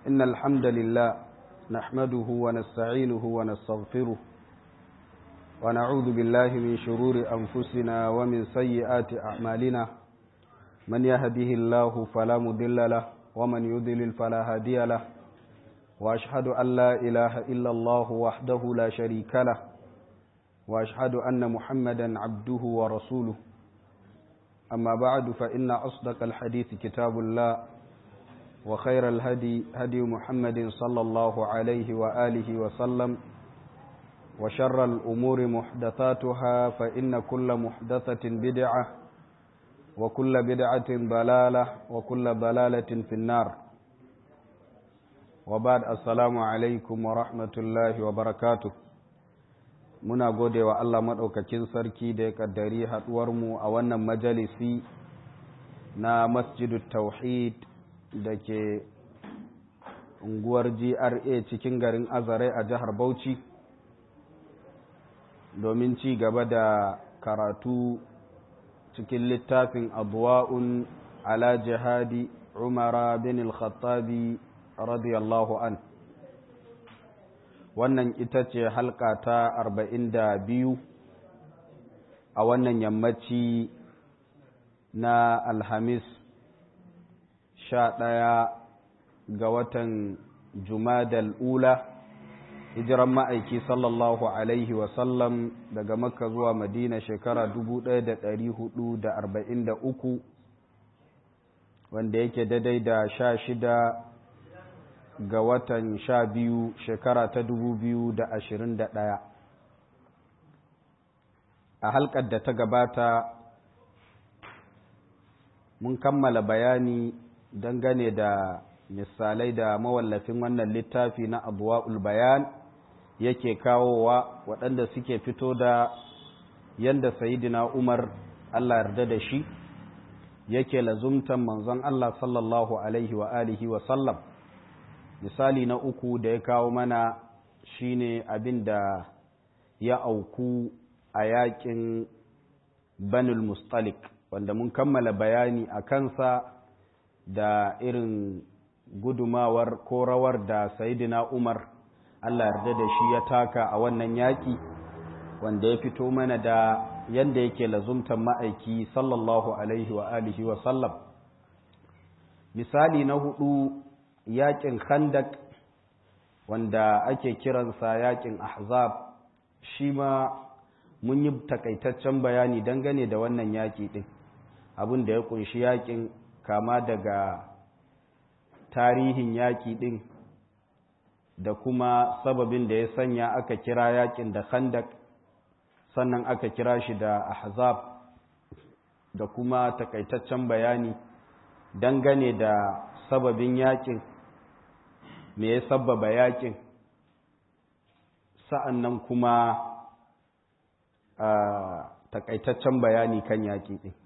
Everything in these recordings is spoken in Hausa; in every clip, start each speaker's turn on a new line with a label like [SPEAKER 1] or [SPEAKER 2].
[SPEAKER 1] إن الحمد لله نحمده ونستعينه ونستغفره ونعوذ بالله من شرور أنفسنا ومن سيئات أعمالنا من يهده الله فلا مضل له ومن يضلل فلا هادي له وأشهد أن لا إله إلا الله وحده لا شريك له وأشهد أن محمدا عبده ورسوله أما بعد فإن أصدق الحديث كتاب الله وخير الهدي هدي محمد صلى الله عليه وآله وسلم وشر الأمور محدثاتها فإن كل محدثة بدعة وكل بدعة ضلالة وكل ضلالة في النار وبعد السلام عليكم ورحمة الله وبركاته muna gode wa Allah maɗaukakin sarki da ya ƙaddari haɗuwarmu a wannan majalisi na masjidu tauhid da ke unguwar GRA cikin garin Azare a jihar Bauchi domin ci gaba da karatu cikin littafin abuwa'un ala jihadi umara bin al-khattabi radiyallahu an wannan ita ce halka ta arba'in da biyu a wannan yammaci na alhamis sha ɗaya ga watan jumadal ula hijiran ma'aiki sallallahu alaihi wasallam daga makka zuwa madina shekara uku, wanda yake daidai da sha shida ga watan sha biyu shekara ta ɗaya. a halkar da ta gabata mun kammala bayani dangane da misalai da mawallafin wannan littafi na abuwa'ul bayan yake kawowa waɗanda suke fito da yadda sayidina umar allah yarda da shi yake lazumtan manzon allah sallallahu alaihi wa alihi wa sallam misali na uku da ya kawo mana shine abin da ya auku a yakin banul mustalik wanda mun kammala bayani a kansa da irin gudumawar ko rawar da sayidina umar allah yarda da shi ya taka a wannan yaƙi wanda ya fito mana da yadda yake lazumtan ma'aiki sallallahu alaihi wa alihi wa sallam misali na hudu yaƙin khandak wanda ake kiransa yaƙin ahzab shi ma mun yi takaitaccen bayani dangane da wannan yaƙi ɗin abin da ya ƙunshi yaƙin kama daga tarihin yaƙi ɗin da kuma sababin da ya sanya aka kira yaƙin da khandak sannan aka kira shi da ahzab da kuma takaitaccen bayani dangane da sababin yaƙin me ya sababa yaƙin sa'an nan kuma takaitaccen bayani kan yaƙi ɗin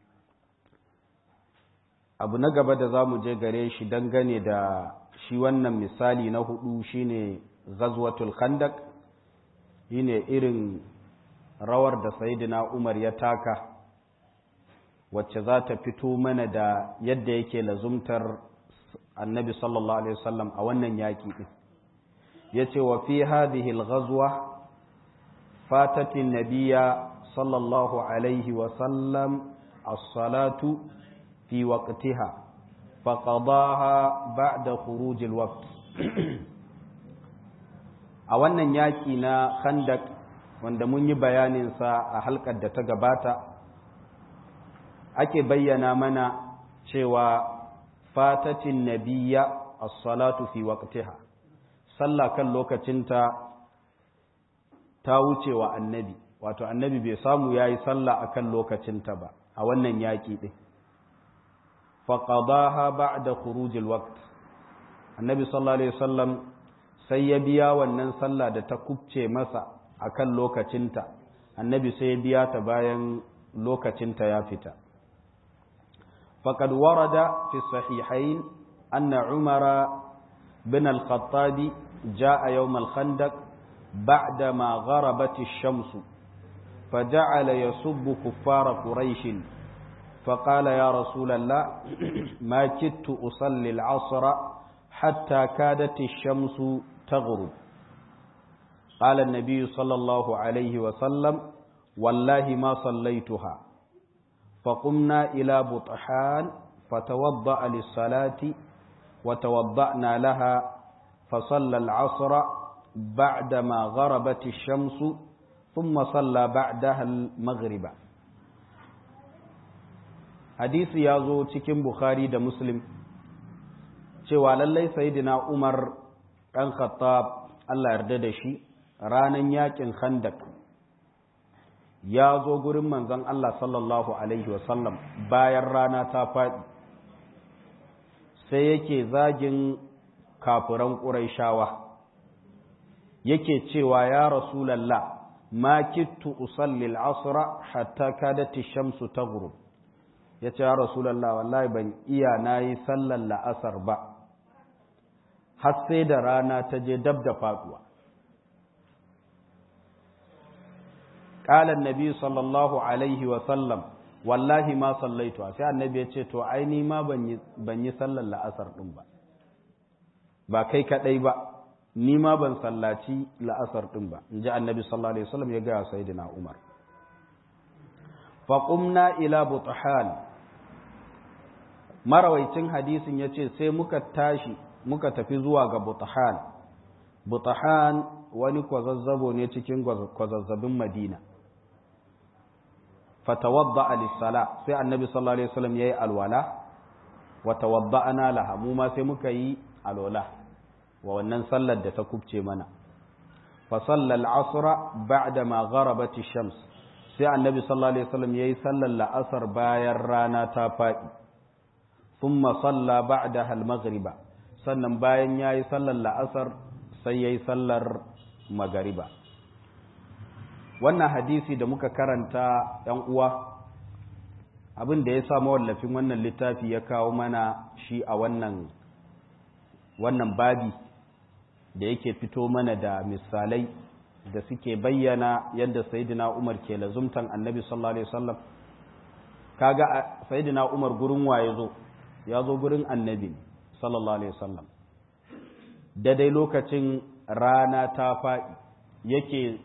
[SPEAKER 1] abu na gaba da za mu je gare shi dangane da shi wannan misali na hudu shine ghazwatul khandak shine irin rawar da sayidina umar ya taka wacce za ta fito mana da yadda yake lazumtar annabi sallallahu alaihi wasallam a wannan yaƙi ɗin ya ce wa fi hadhihi al-ghazwa fatatin nabiya sallallahu alaihi wasallam as-salatu في وقتها فقضاها بعد خروج الوقت a wannan yaki na khandak wanda mun yi bayaninsa a halkar da ta gabata ake bayyana mana cewa fatatin nabiya as-salatu fi waqtiha sallah kan lokacinta ta wuce wa annabi wato annabi bai samu yayi sallah akan lokacinta ba a wannan yaki din faƙadaha ba da khurujil waqt annabi sallallahu alaihi wasallam sai ya biya wannan sallah da ta kubce masa akan lokacinta annabi sai ya biya ta bayan lokacinta ya fita faqad warada fi sahihain anna umara bin al-khattab jaa yawm al-khandaq ba'da ma gharabat ash-shams فجعل يسب كفار قريش فقال يا رسول الله ما كدت أصلي العصر حتى كادت الشمس تغرب قال النبي صلى الله عليه وسلم والله ما صليتها فقمنا إلى بطحان فتوضأ للصلاة وتوضأنا لها فصلى العصر بعدما غربت الشمس ثم صلى بعدها المغرب حديث يازو cikin Bukhari da Muslim cewa lallai sayyidina Umar ɗan Khattab Allah yarda da shi ranan yakin Khandak ya zo gurin manzon Allah sallallahu alaihi wasallam bayan rana ta faɗi sai yake zagin kafiran ƙuraishawa yake cewa ya rasulallah ma kittu usalli al'asra hatta kadati shamsu taghrub yace ya rasulallah wallahi ban iya nayi sallar la'asar ba har sai da rana ta je dab da faduwa qala annabi sallallahu alaihi wa sallam wallahi ma sallaitu sai annabi ya ce to ai ni ma ban yi sallar la'asar din ba ba kai kadai ba ni ma ban sallaci la'asar din ba in ji annabi sallallahu alaihi wasallam ya gaya sayyidina umar faqumna ila buthan marawaicin hadisin yace sai muka tashi muka tafi zuwa ga buthan buthan wani kwazazzabo ne cikin kwazazzabin madina fatawadda lis-sala sai annabi sallallahu alaihi wasallam yayi alwala wa tawadda'na laha mu ma sai muka yi alwala wa wannan sallar da ta kubce mana fa sallal asra ba'da ma gharabat ash-shams sai annabi sallallahu alaihi wasallam yayi sallar la'asar bayan rana ta fadi thumma salla ba'daha al-maghriba sannan bayan yayi sallar la'asar sai yayi sallar magariba wannan hadisi da muka karanta yan uwa abin da ya sa mawallafin wannan littafi ya kawo mana shi a wannan wannan babi da yake fito mana da misalai da suke bayyana yadda sayyidina Umar ke lazumtan Annabi sallallahu alaihi wasallam kaga sayyidina Umar gurin waye zo ya zo gurin Annabi sallallahu alaihi wasallam da dai lokacin rana ta faɗi yake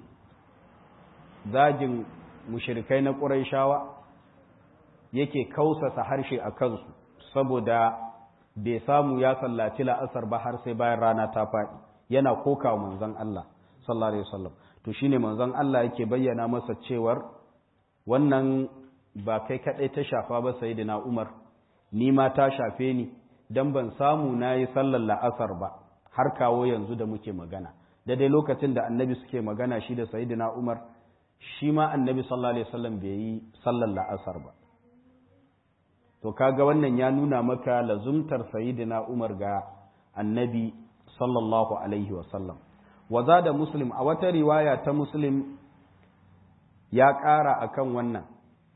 [SPEAKER 1] zagin mushrikai na Qurayshawa yake kausasa harshe a kansu saboda bai samu ya sallaci la'asar ba har sai bayan rana ta faɗi yana koka manzon Allah sallallahu alaihi wasallam to shine manzon Allah yake bayyana masa cewar wannan ba kai kadai ta shafa ba sayyidina Umar ni ma ta shafe ni dan ban samu nayi sallar la'asar ba har kawo yanzu da muke magana da dai lokacin da annabi suke magana shi da sayyidina Umar shi ma annabi sallallahu alaihi wasallam bai yi sallar la'asar ba to kaga wannan ya nuna maka lazumtar sayyidina Umar ga annabi sallallahu alaihi wasallam waza da muslim a wata riwaya ta muslim ya ƙara akan wannan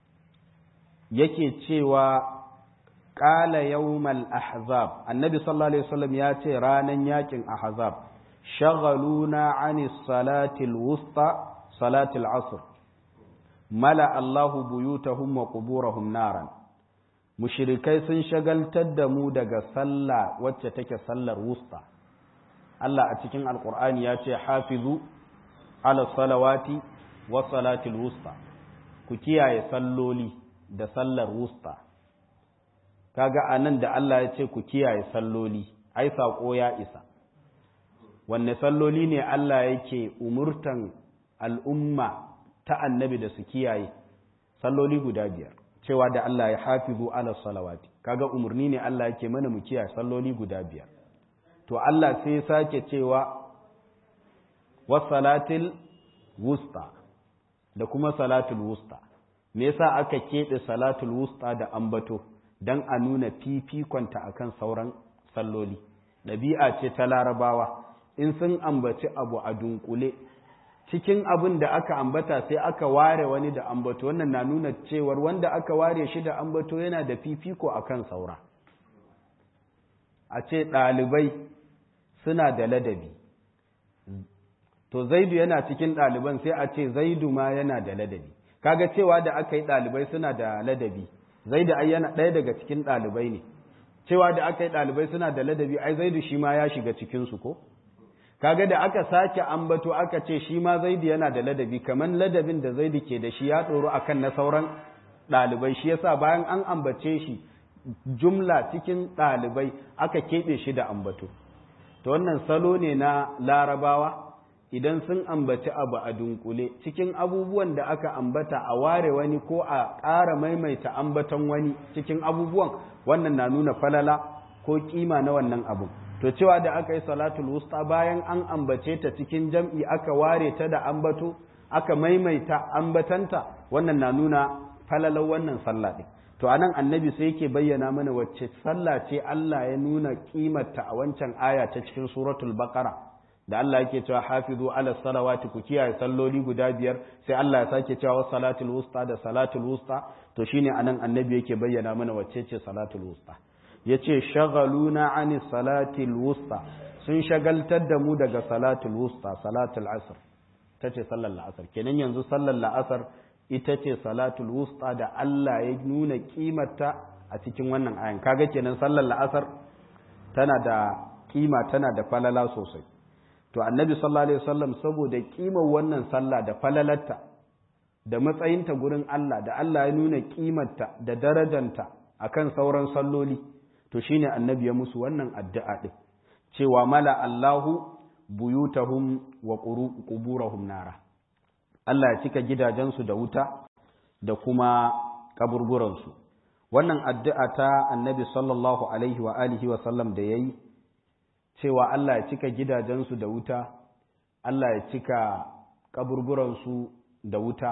[SPEAKER 1] yake cewa ƙala yawmal ahzab annabi sallallahu alaihi wasallam ya ce ranan yakin ahzab shaghaluna ani salatil wusta salatil asr mala Allahu buyutahum wa quburahum naran mushirikai sun shagaltar da mu daga sallah wacce take sallar wusta Allah a cikin alkur'ani ya ce hafizu ala salawati wa salatil wusta ku kiyaye salloli da sallar wusta kaga anan da Allah ya ce ku kiyaye salloli ai sako ya isa wanne salloli ne Allah yake umurtan al'umma ta annabi da su kiyaye salloli guda biyar cewa da Allah ya hafizu ala salawati kaga umarni ne Allah yake mana mu kiyaye salloli guda biyar to Allah sai ya sake cewa wasalatil wusta da kuma salatul wusta me yasa aka keɓe salatul wusta da ambato dan a nuna fifikonta akan sauran salloli ɗabi'a ce ta larabawa in sun ambaci abu a dunkule cikin abin da aka ambata sai aka ware wani da ambato wannan na nuna cewar wanda aka ware shi da ambato yana da fifiko akan saura a ce ɗalibai suna da ladabi to zaidu yana cikin ɗaliban sai a ce zaidu ma yana da ladabi kaga cewa da aka yi ɗalibai suna da ladabi zaidu ai yana ɗaya daga cikin ɗalibai ne cewa da aka yi ɗalibai suna da ladabi ai zaidu shi ma ya shiga cikinsu ko kaga da aka sake ambato aka ce shi ma zaidu yana da ladabi kamar ladabin da zaidu ke da shi ya tsoro akan na sauran ɗalibai shi yasa bayan an ambace shi jumla cikin ɗalibai aka keɓe shi da ambato to wannan salo ne na larabawa idan sun ambaci abu a dunkule cikin abubuwan da aka ambata a ware wani ko a ƙara maimaita ambaton wani cikin abubuwan wannan na nuna falala ko kima na wannan abu to cewa da aka yi salatul wusta bayan an ambace ta cikin jam'i aka ware ta da ambato aka maimaita ambatanta wannan na nuna falalar wannan sallah ɗin to anan annabi sai yake bayyana mana wacce sallah ce Allah ya nuna kimarta a wancan aya ta cikin suratul baqara da Allah yake cewa hafizu ala salawati ku kiyaye salloli guda biyar sai Allah ya sake cewa was salatul wusta da salatul wusta to shine anan annabi yake bayyana mana wacce ce salatul wusta yace shagaluna ani salatil wusta sun shagaltar da mu daga salatul wusta salatul asr tace sallar la'asar kenan yanzu sallar la'asar ita ce salatul wusta da Allah ya nuna kimarta a cikin wannan ayan kaga kenan sallar la'asar tana da kima tana da falala sosai to annabi sallallahu alaihi wasallam saboda kimar wannan sallah da falalarta da matsayinta gurin Allah da Allah ya nuna kimarta da darajanta akan sauran salloli to shine annabi ya musu wannan addu'a din cewa mala Allahu buyutahum wa quburahum nara Allah ya cika gidajensu da wuta da kuma kaburburansu wannan addu'a ta annabi sallallahu alaihi wa alihi wa sallam da yayi cewa Allah ya cika gidajensu da wuta Allah ya cika kaburburansu da wuta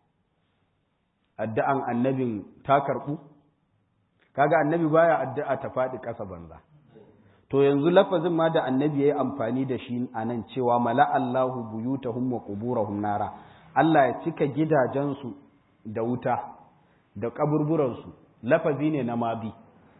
[SPEAKER 1] addu'an annabin ta karɓu kaga annabi baya addu'a ta faɗi ƙasa banza to yanzu lafazin ma da annabi ya yi amfani da shi a nan cewa mala Allahu buyutahum wa quburahum nara Allah ya cika gidajensu da wuta da kaburburansu lafazi ne na mabi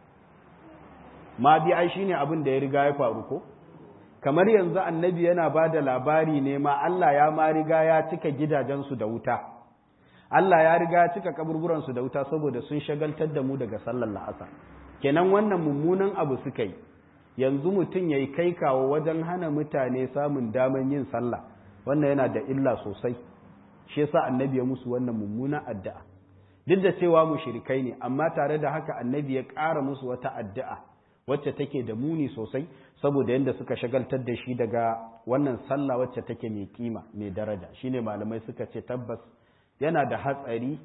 [SPEAKER 1] mabi ai shine abin da ya riga ya faru ko kamar yanzu annabi yana ba da labari ne ma Allah ya ma riga ya cika gidajensu da wuta Allah ya riga ya cika kaburburansu da wuta saboda sun shagaltar da mu daga sallar la'asar kenan wannan mummunan abu suka yi yanzu mutum ya yi kai kawo wajen hana mutane samun daman yin sallah wannan yana da illa sosai shi yasa annabi ya musu wannan mummunan addu'a duk da cewa mushrikai ne amma tare da haka annabi ya ƙara musu wata addu'a wacce take da muni sosai saboda yadda suka shagaltar da shi daga wannan sallah wacce take mai kima mai daraja shine malamai suka ce tabbas yana da hatsari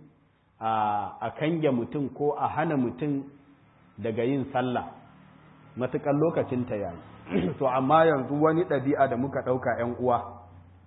[SPEAKER 1] a kange mutum ko a hana mutum daga yin sallah matuƙar lokacin ta yayi to amma yanzu wani ɗabi'a da muka ɗauka 'yan uwa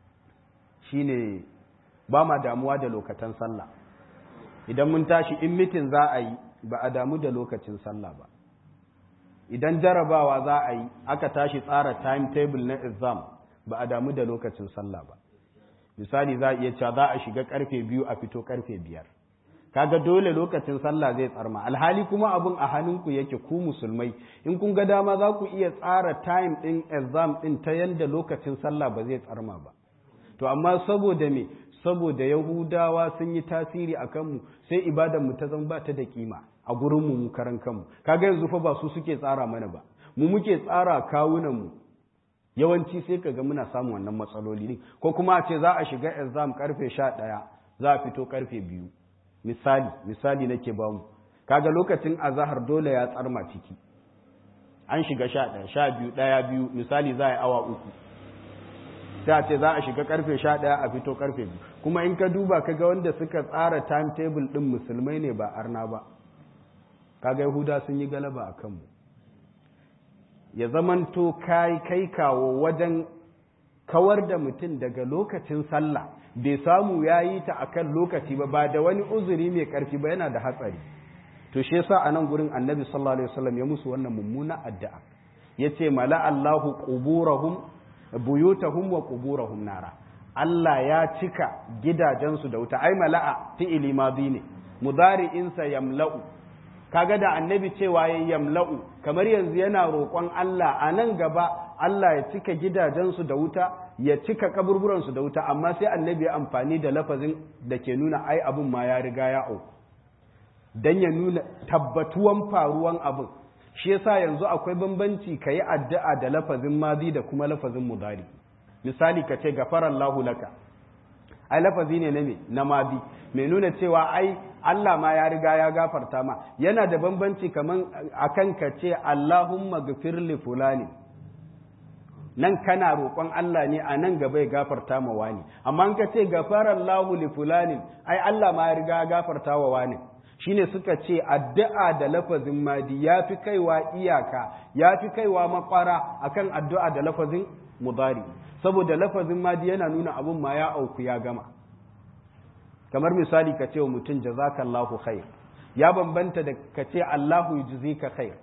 [SPEAKER 1] shine ba ma damuwa da lokacin sallah idan mun tashi in mitin za a yi ba a damu da lokacin sallah ba idan jarabawa za a yi aka tashi tsara timetable na exam ba a damu da lokacin sallah ba misali za a iya cewa za a shiga karfe biyu a fito karfe biyar kaga dole lokacin sallah zai tsarma alhali kuma abin a hannunku yake ku musulmai in kun ga dama za ku iya tsara time din exam din ta yanda lokacin sallah ba zai tsarma ba to amma saboda me saboda yahudawa sun yi tasiri a kanmu sai ibadan mu ta zama ba ta da kima a gurin mu karan kanmu kaga yanzu fa ba su suke tsara mana ba mu muke tsara kawunan mu yawanci sai kaga muna samun wannan matsaloli ne ko kuma a ce za a shiga exam karfe 11 za a fito karfe 2 misali misali nake ba mu kaga lokacin azahar dole ya tsarma ciki an shiga 11 12 1 biyu misali za a yi awa uku sai a ce za a shiga karfe 11 a fito karfe 2 kuma in ka duba kaga wanda suka tsara timetable din musulmai ne ba arna ba kaga yahuda sun yi galaba a kanmu ya zamanto kai kai kawo wajen kawar da mutum daga lokacin sallah bai samu ya yi ta akan lokaci ba ba da wani uzuri mai karfi ba yana da hatsari to shi yasa a nan gurin annabi sallallahu alaihi wasallam ya musu wannan mummuna addu'a yace mala Allahu quburahum buyutahum wa quburahum nara Allah ya cika gidajensu da wuta ai mala'a fi'ili madi ne mudari'insa yamla'u kaga da annabi cewa ya yamla'u kamar yanzu yana roƙon Allah a nan gaba Allah ya cika gidajensu da wuta ya cika kaburburansu da wuta amma sai annabi ya amfani da lafazin da ke nuna ai abin ma ya riga ya auku dan ya nuna tabbatuwan faruwan abin shi yasa yanzu akwai bambanci ka yi addu'a da lafazin madi da kuma lafazin mudari misali ka ce gafarallahu laka ai lafazi ne na me na madi mai nuna cewa ai Allah ma ya riga ya gafarta ma yana da bambanci kaman akan ka ce Allahumma gafir li fulani nan kana roƙon Allah ne a nan gaba ya gafarta ma wani amma in ka ce gafarallahu li fulani ai Allah ma ya riga ya gafarta wa wani shine suka ce addu'a da lafazin madi ya fi kaiwa iyaka ya fi kaiwa makwara akan addu'a da lafazin mudari saboda lafazin madi yana nuna abun ma ya auku ya gama kamar misali ka ce wa mutum jazakallahu khair ya bambanta da ka ce Allahu yujzika khair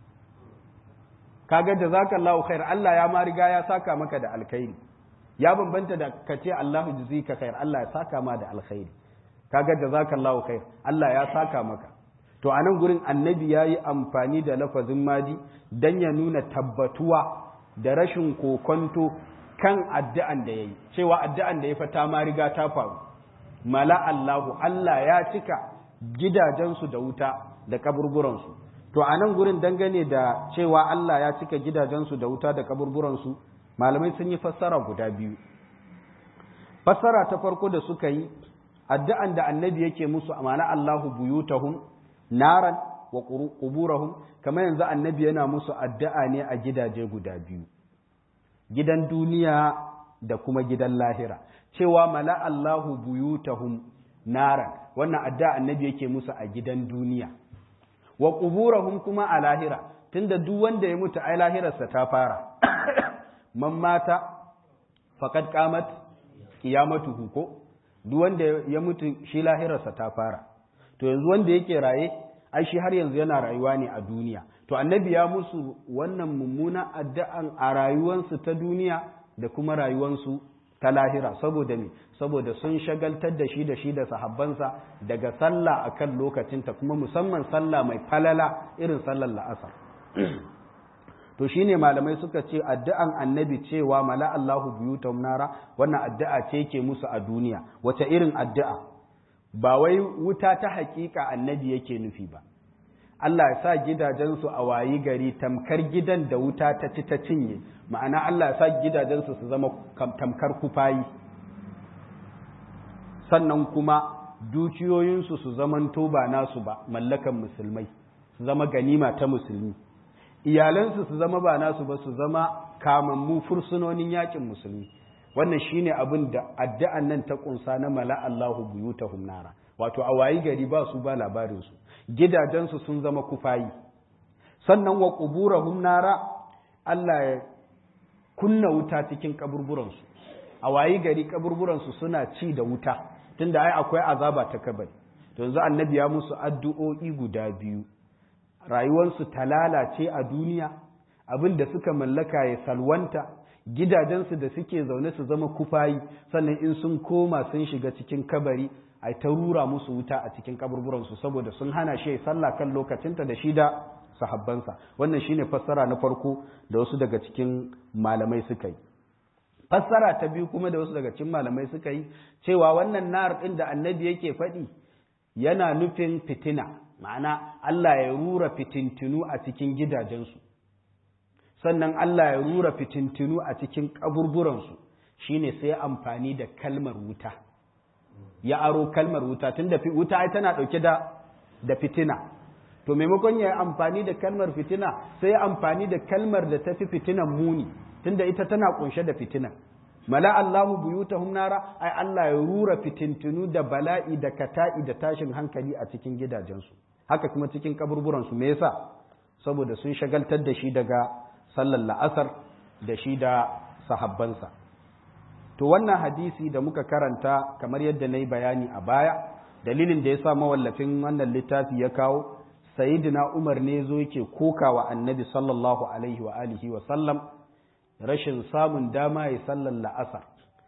[SPEAKER 1] kaga jazakallahu khair Allah ya ma riga ya saka maka da alkhairi ya bambanta da ka ce Allahu yujzika khair Allah ya saka ma da alkhairi kaga jazakallahu khair Allah ya saka maka to a nan gurin annabi ya yi amfani da lafazin madi don ya nuna tabbatuwa da rashin kokonto kan addu'an da ya yi cewa addu'an da ya fata ma riga ta faru mala Allahu Allah ya cika gidajensu da wuta da kaburburansu to a nan gurin dangane da cewa Allah ya cika gidajensu da wuta da kaburburansu malamai sun yi fassara guda biyu fassara ta farko da suka yi addu'an da annabi yake musu amana Allahu buyutahum naran wa quburahum kamar yanzu annabi yana musu addu'a ne a gidaje guda biyu gidan duniya da kuma gidan lahira cewa mala Allahu buyutahum naran wannan addu'a annabi yake musu a gidan duniya wa quburahum kuma a lahira tunda duk wanda ya mutu ai lahirarsa ta fara man mata faqad qamat qiyamatuhu ko duk wanda ya mutu shi lahirarsa ta fara to yanzu wanda yake raye ai shi har yanzu yana rayuwa ne a duniya to annabi ya musu wannan mummuna addu'an a rayuwansu ta duniya da kuma rayuwansu ta lahira saboda me saboda sun shagaltar da shi da shi da sahabbansa daga sallah akan lokacinta kuma musamman sallah mai falala irin sallar la'asar to shine malamai suka ce addu'an annabi cewa mala Allahu buyutum nara wannan addu'a ce yake musu a duniya wace irin addu'a ba wai wuta ta hakika annabi yake nufi ba Allah ya sa gidajensu a wayi gari tamkar gidan da wuta ta ci ta cinye ma'ana Allah ya sa gidajensu su zama tamkar kufayi sannan kuma dukiyoyinsu su zamanto ba nasu ba mallakan musulmai su zama ganima ta musulmi iyalansu su zama ba nasu ba su zama kamammu fursunonin yakin musulmi wannan shine abin da addu'an nan ta kunsa na mala Allahu buyutahum nara wato a wayi gari ba su ba labarin su gidajensu sun zama kufayi sannan wa quburahum nara Allah ya kunna wuta cikin kaburburan su a wayi gari kaburburan su suna ci da wuta tunda ai akwai azaba ta kabari to yanzu annabi ya musu addu'o'i guda biyu rayuwarsu ta lalace a duniya abin da suka mallaka ya salwanta gidajensu da suke zaune su zama kufayi sannan in sun koma sun shiga cikin kabari a ta rura musu wuta a cikin kaburburansu saboda sun hana shi ya sallah kan lokacinta da shi da sahabbansa wannan shine fassara na farko da wasu daga cikin malamai suka yi fassara ta biyu kuma da wasu daga cikin malamai suka yi cewa wannan nar ɗin da annabi yake faɗi yana nufin fitina ma'ana Allah ya rura fitintinu a cikin gidajensu sannan Allah ya rura fitintinu a cikin kaburburansu shine sai amfani da kalmar wuta ya aro kalmar wuta tunda wuta ai tana dauke da da fitina to maimakon ya amfani da kalmar fitina sai ya amfani da kalmar da tafi fitinan muni tunda ita tana kunshe da fitina mala Allahu buyutahum nara ai Allah ya rura fitintinu da bala'i da kata'i da tashin hankali a cikin gidajensu haka kuma cikin kaburburansu me yasa saboda sun shagaltar da shi daga sallar la'asar da shi da sahabbansa to wannan hadisi da muka karanta kamar yadda na yi bayani a baya dalilin da ya sa mawallafin wannan littafi ya kawo sayidina umar ne zo yake kokawa annabi sallallahu alaihi wa alihi wa sallam rashin samun dama ya sallar la'asar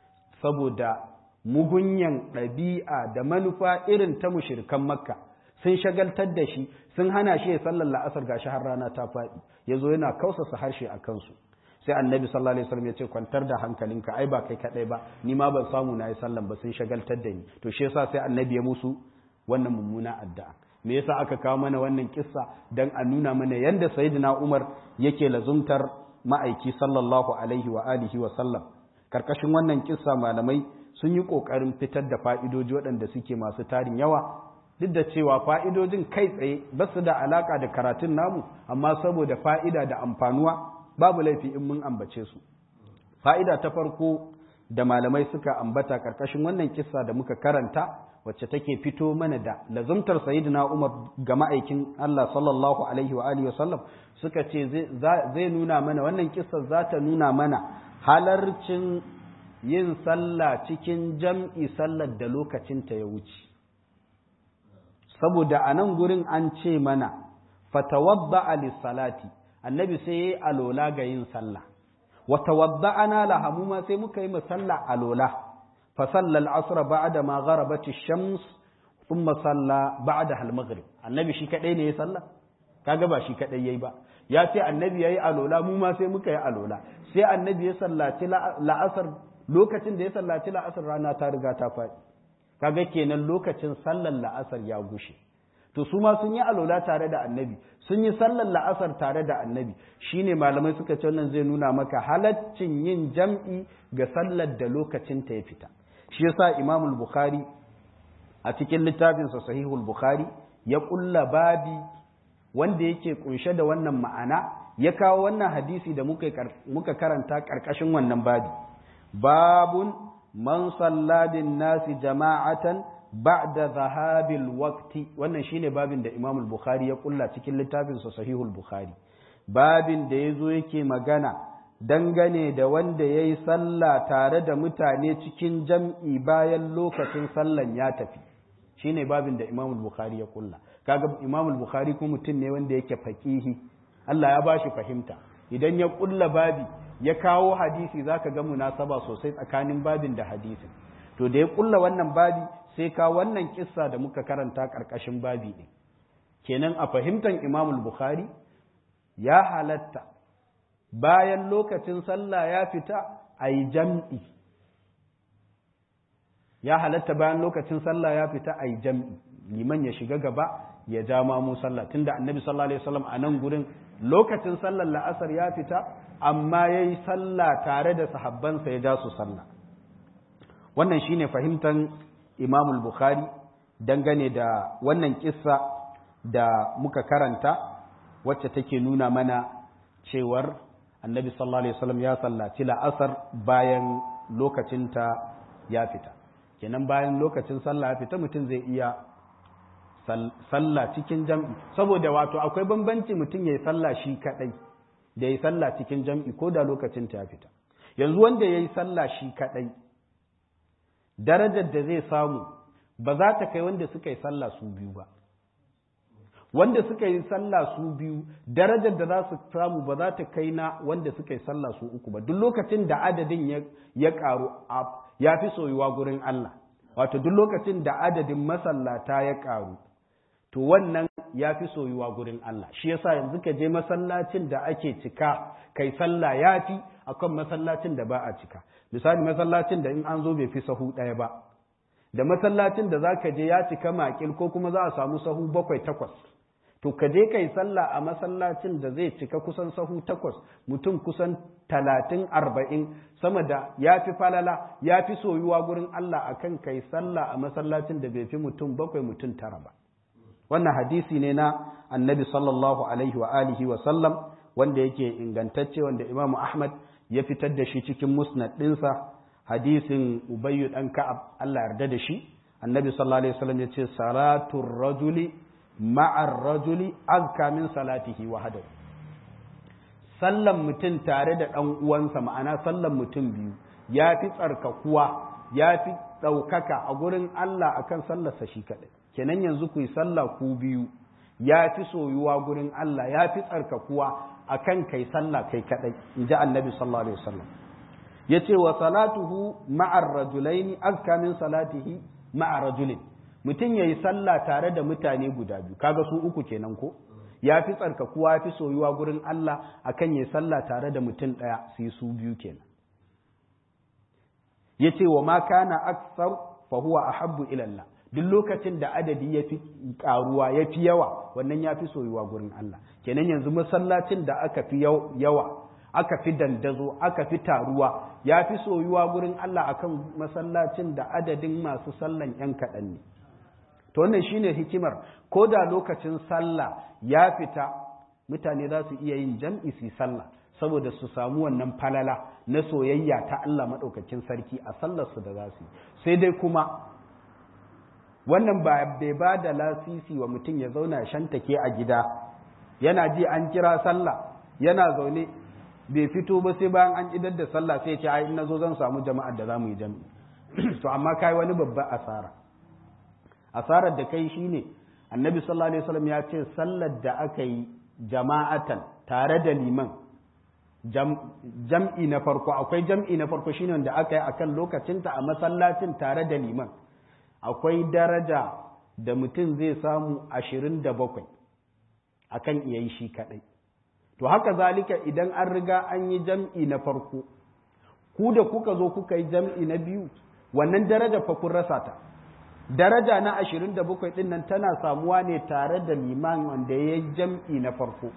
[SPEAKER 1] saboda mugunyan ɗabi'a da manufa irin ta mushirikan makka sun shagaltar da shi sun hana shi ya sallar la'asar gashi har rana ta faɗi ya zo yana kausasa harshe a kansu sai annabi sallallahu alaihi wasallam ya ce kwantar da hankalinka ai ba kai kadai ba ni ma ban samu na yi sallan ba sun shagaltar da ni to shi yasa sai annabi ya musu wannan mummuna addu'a me yasa aka kawo mana wannan kissa dan a nuna mana yanda sayyidina Umar yake lazumtar ma'aiki sallallahu alaihi wa alihi wa sallam karkashin wannan kissa malamai sun yi kokarin fitar da fa'idoji waɗanda suke masu tarin yawa duk da cewa fa'idojin kai tsaye ba su da alaka da karatun namu amma saboda fa'ida da amfanuwa babu laifi in mun ambace su fa'ida ta farko da malamai suka ambata karkashin wannan kissa da muka karanta wacce take fito mana da lazumtar sayyidina Umar ga ma'aikin Allah sallallahu alaihi wa alihi wasallam suka ce zai nuna mana wannan kissa za ta nuna mana halarcin yin sallah cikin jam'i sallar da lokacin ta ya wuce saboda a nan gurin an ce mana fatawadda salati annabi sai yayi alola ga yin sallah wa tawadda'ana laha mu ma sai muka yi musalla alola fa salla al-asr ba'da ma gharabat ash-shams thumma salla ba'da al-maghrib annabi shi kadai ne ya salla kaga ba shi kadai yayi ba ya ce annabi yayi alola mu ma sai muka yi alola sai annabi ya sallaci la'asar lokacin da ya sallaci la'asar rana ta riga ta faɗi kaga kenan lokacin sallar la'asar ya gushe to su ma sun yi alola tare da annabi sun yi sallar la'asar tare da annabi shine malamai suka ce wannan zai nuna maka halaccin yin jam'i ga sallar da lokacin ta ya fita shi yasa imamul bukhari a cikin littafinsa sahihul bukhari ya kulla babi wanda yake kunshe da wannan ma'ana ya kawo wannan hadisi da muka karanta karkashin wannan babi babun man salladin nasi jama'atan ba'da zahabil waqti wannan shine babin da Imam al-Bukhari ya kulla cikin littafin sa Sahihul Bukhari babin da yazo yake magana dangane da wanda yayi sallah tare da mutane cikin jam'i bayan lokacin sallan ya tafi shine babin da Imam al-Bukhari ya kulla kaga Imam al-Bukhari ko mutum ne wanda yake faqihi Allah ya bashi fahimta idan ya kulla babi ya kawo hadisi zaka ga munasaba sosai tsakanin babin da hadisin to da ya kulla wannan babi sai ka wannan kissa da muka karanta ƙarƙashin babi ɗin kenan a fahimtar imam bukhari ya halatta bayan lokacin sallah ya fita a yi jam'i ya halatta bayan lokacin sallah ya fita a yi jam'i liman ya shiga gaba ya ja mamu sallah tunda annabi sallallahu alaihi wasallam a nan gurin lokacin sallar la'asar ya fita amma ya yi sallah tare da sahabbansa ya ja su sallah wannan shine fahimtar Imam al-Bukhari dangane da wannan kissa da muka karanta wacce take nuna mana cewar Annabi sallallahu alaihi wasallam ya sallaci la'asar bayan lokacinta ya fita kenan bayan lokacin sallah ya fita mutum zai iya sallah cikin jam'i saboda wato akwai bambanci mutum ya yi sallah shi kadai da ya yi sallah cikin jam'i ko da lokacin ta ya fita yanzu wanda ya yi sallah shi kadai darajar da zai samu ba za ta kai wanda suka yi sallah su biyu ba wanda suka yi sallah su biyu darajar da za su samu ba za ta kai na wanda suka yi sallah su uku ba duk lokacin da adadin ya karu ya fi soyuwa gurin Allah wato duk lokacin da adadin masallata ya karu to wannan ya fi soyuwa gurin Allah shi yasa yanzu ka je masallacin da ake cika kai sallah ya fi akan masallacin da ba a cika misali masallacin da in an zo bai fi sahu ɗaya ba da masallacin da za ka je ya cika makil ko kuma za a samu sahu bakwai takwas to ka je kai sallah a masallacin da zai cika kusan sahu takwas mutum kusan talatin arba'in sama da ya fi falala ya fi soyuwa gurin Allah akan kai sallah a masallacin da bai fi mutum bakwai mutum tara ba wannan hadisi ne na annabi sallallahu alaihi wa alihi wa sallam wanda yake ingantacce wanda imamu ahmad ya fitar da shi cikin musnad ɗinsa hadisin ubayyu ɗan ka'ab Allah yarda da shi annabi sallallahu alaihi wasallam ya ce salatul rajuli ma'ar rajuli azka min salatihi wahdahu sallan mutum tare da ɗan uwansa ma'ana sallan mutum biyu ya fi tsarkakuwa ya fi ɗaukaka a gurin Allah akan sallarsa shi kaɗai kenan yanzu ku yi sallah ku biyu ya fi soyuwa gurin Allah ya fi tsarkakuwa akan kai sallah kai kaɗai in ji annabi sallallahu alaihi wasallam ya ce wa salatuhu ma'ar rajulaini azka min salatihi ma'ar rajulin mutum ya yi sallah tare da mutane guda biyu kaga su uku kenan ko ya fi tsarkakuwa ya fi soyuwa gurin Allah akan ya yi sallah tare da mutum ɗaya su yi su biyu kenan ya ce wa ma kana aksar fa huwa ahabbu ila Allah duk lokacin da adadi ya fi karuwa ya fi yawa wannan ya fi soyuwa gurin Allah kenan yanzu masallacin da aka fi yawa aka fi dandazo aka fi taruwa ya fi soyuwa gurin Allah akan masallacin da adadin masu sallan yan kaɗan ne to wannan shine hikimar ko da lokacin sallah ya fita mutane za su iya yin jam'i su sallah saboda su samu wannan falala na soyayya ta Allah maɗaukakin sarki a sallarsu da za su yi sai dai kuma wannan ba bai ba da lasisi wa mutum ya zauna shantake a gida yana ji an kira sallah yana zaune bai fito ba sai bayan an idar da sallah sai ce ai in nazo zan samu jama'ar da zamu yi jami'i to amma kai wani babba asara asarar da kai shine annabi sallallahu alaihi wasallam ya ce sallar da aka yi jama'atan tare da liman jam'i na farko akwai jam'i na farko shine wanda aka yi akan lokacinta a masallacin tare da liman akwai daraja da mutum zai samu ashirin da bakwai akan iya yi shi kaɗai to haka zalika idan an riga an yi jam'i na farko ku da kuka zo kuka yi jam'i na biyu wannan daraja fa kun rasa ta daraja na ashirin da bakwai ɗin nan tana samuwa ne tare da liman wanda ya yi jam'i na farko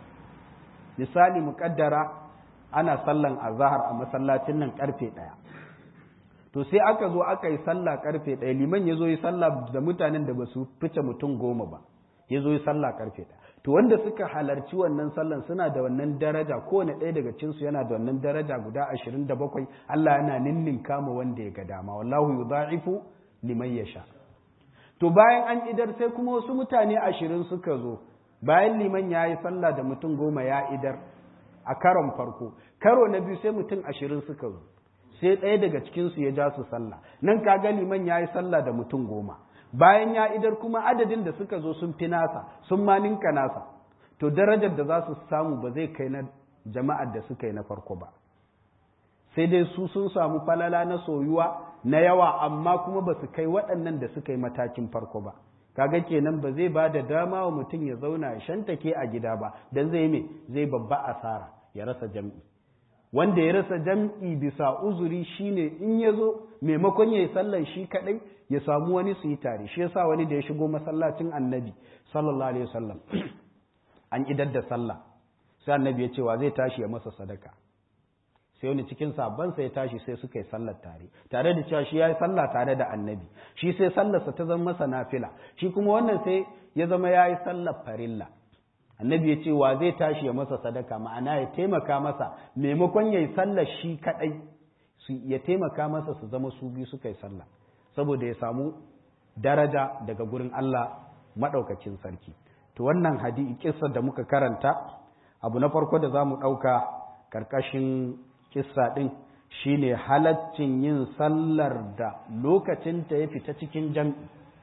[SPEAKER 1] misali muƙaddara ana sallan azahar a masallacin nan karfe ɗaya to sai aka zo aka yi sallah karfe ɗaya liman ya zo yi sallah da mutanen da ba su fice mutum goma ba ya zo yi sallah karfe ɗaya to wanda suka halarci wannan sallan suna da wannan daraja kowane ɗaya daga cinsu yana da wannan daraja guda ashirin da bakwai Allah yana ninnin kama wanda ya ga dama wallahu yudha'ifu liman yasha to bayan an idar sai kuma wasu mutane ashirin suka zo bayan liman ya yi sallah da mutum goma ya idar a karon farko karo na biyu sai mutum ashirin suka zo sai ɗaya daga cikinsu ya ja su sallah nan kaga liman ya yi sallah da mutum goma bayan ya idar kuma adadin da suka zo sun fi nasa sun ma ninka nasa to darajar da za su samu ba zai kai na jama'ar da suka yi na farko ba sai dai su sun samu falala na soyuwa na yawa amma kuma ba su kai waɗannan da suka yi matakin farko ba kaga kenan ba zai ba da dama wa mutum ya zauna ya shantake a gida ba don zai me zai babba asara ya rasa jam'i wanda ya rasa jam'i bisa uzuri shine in ya zo maimakon ya yi sallan shi kaɗai ya samu wani su yi tare shi yasa wani da ya shigo masallacin annabi sallallahu alaihi wasallam an idar da sallah sai annabi ya ce wa zai tashi ya masa sadaka sai wani cikin sabansa ya tashi sai suka yi sallar tare tare da cewa shi ya yi sallah tare da annabi shi sai sallarsa ta zama masa nafila shi kuma wannan sai ya zama ya yi sallar farilla annabi ya ce wa zai tashi ya masa sadaka ma'ana ya taimaka masa maimakon ya yi sallar shi kaɗai ya taimaka masa su zama su biyu suka yi sallah saboda ya samu daraja daga gurin Allah maɗaukacin sarki to wannan hadi kissa da muka karanta abu na farko da za mu ɗauka ƙarƙashin kissa ɗin shine halaccin yin sallar da lokacinta ya fita cikin jam'i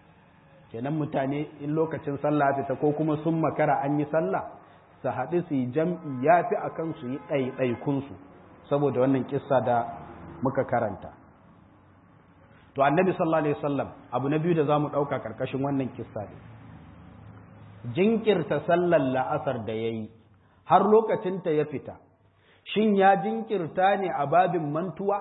[SPEAKER 1] kenan mutane in lokacin sallah fita ko kuma sun makara an yi sallah su haɗu su yi jam'i ya fi a kan su yi ɗaiɗaikunsu saboda wannan kissa da muka karanta to annabi sallallahu alaihi wasallam abu na biyu da za mu ɗauka ƙarƙashin wannan kissa ne jinkirta sallar la'asar da ya yi har lokacinta ya fita shin ya jinkirta ne a babin mantuwa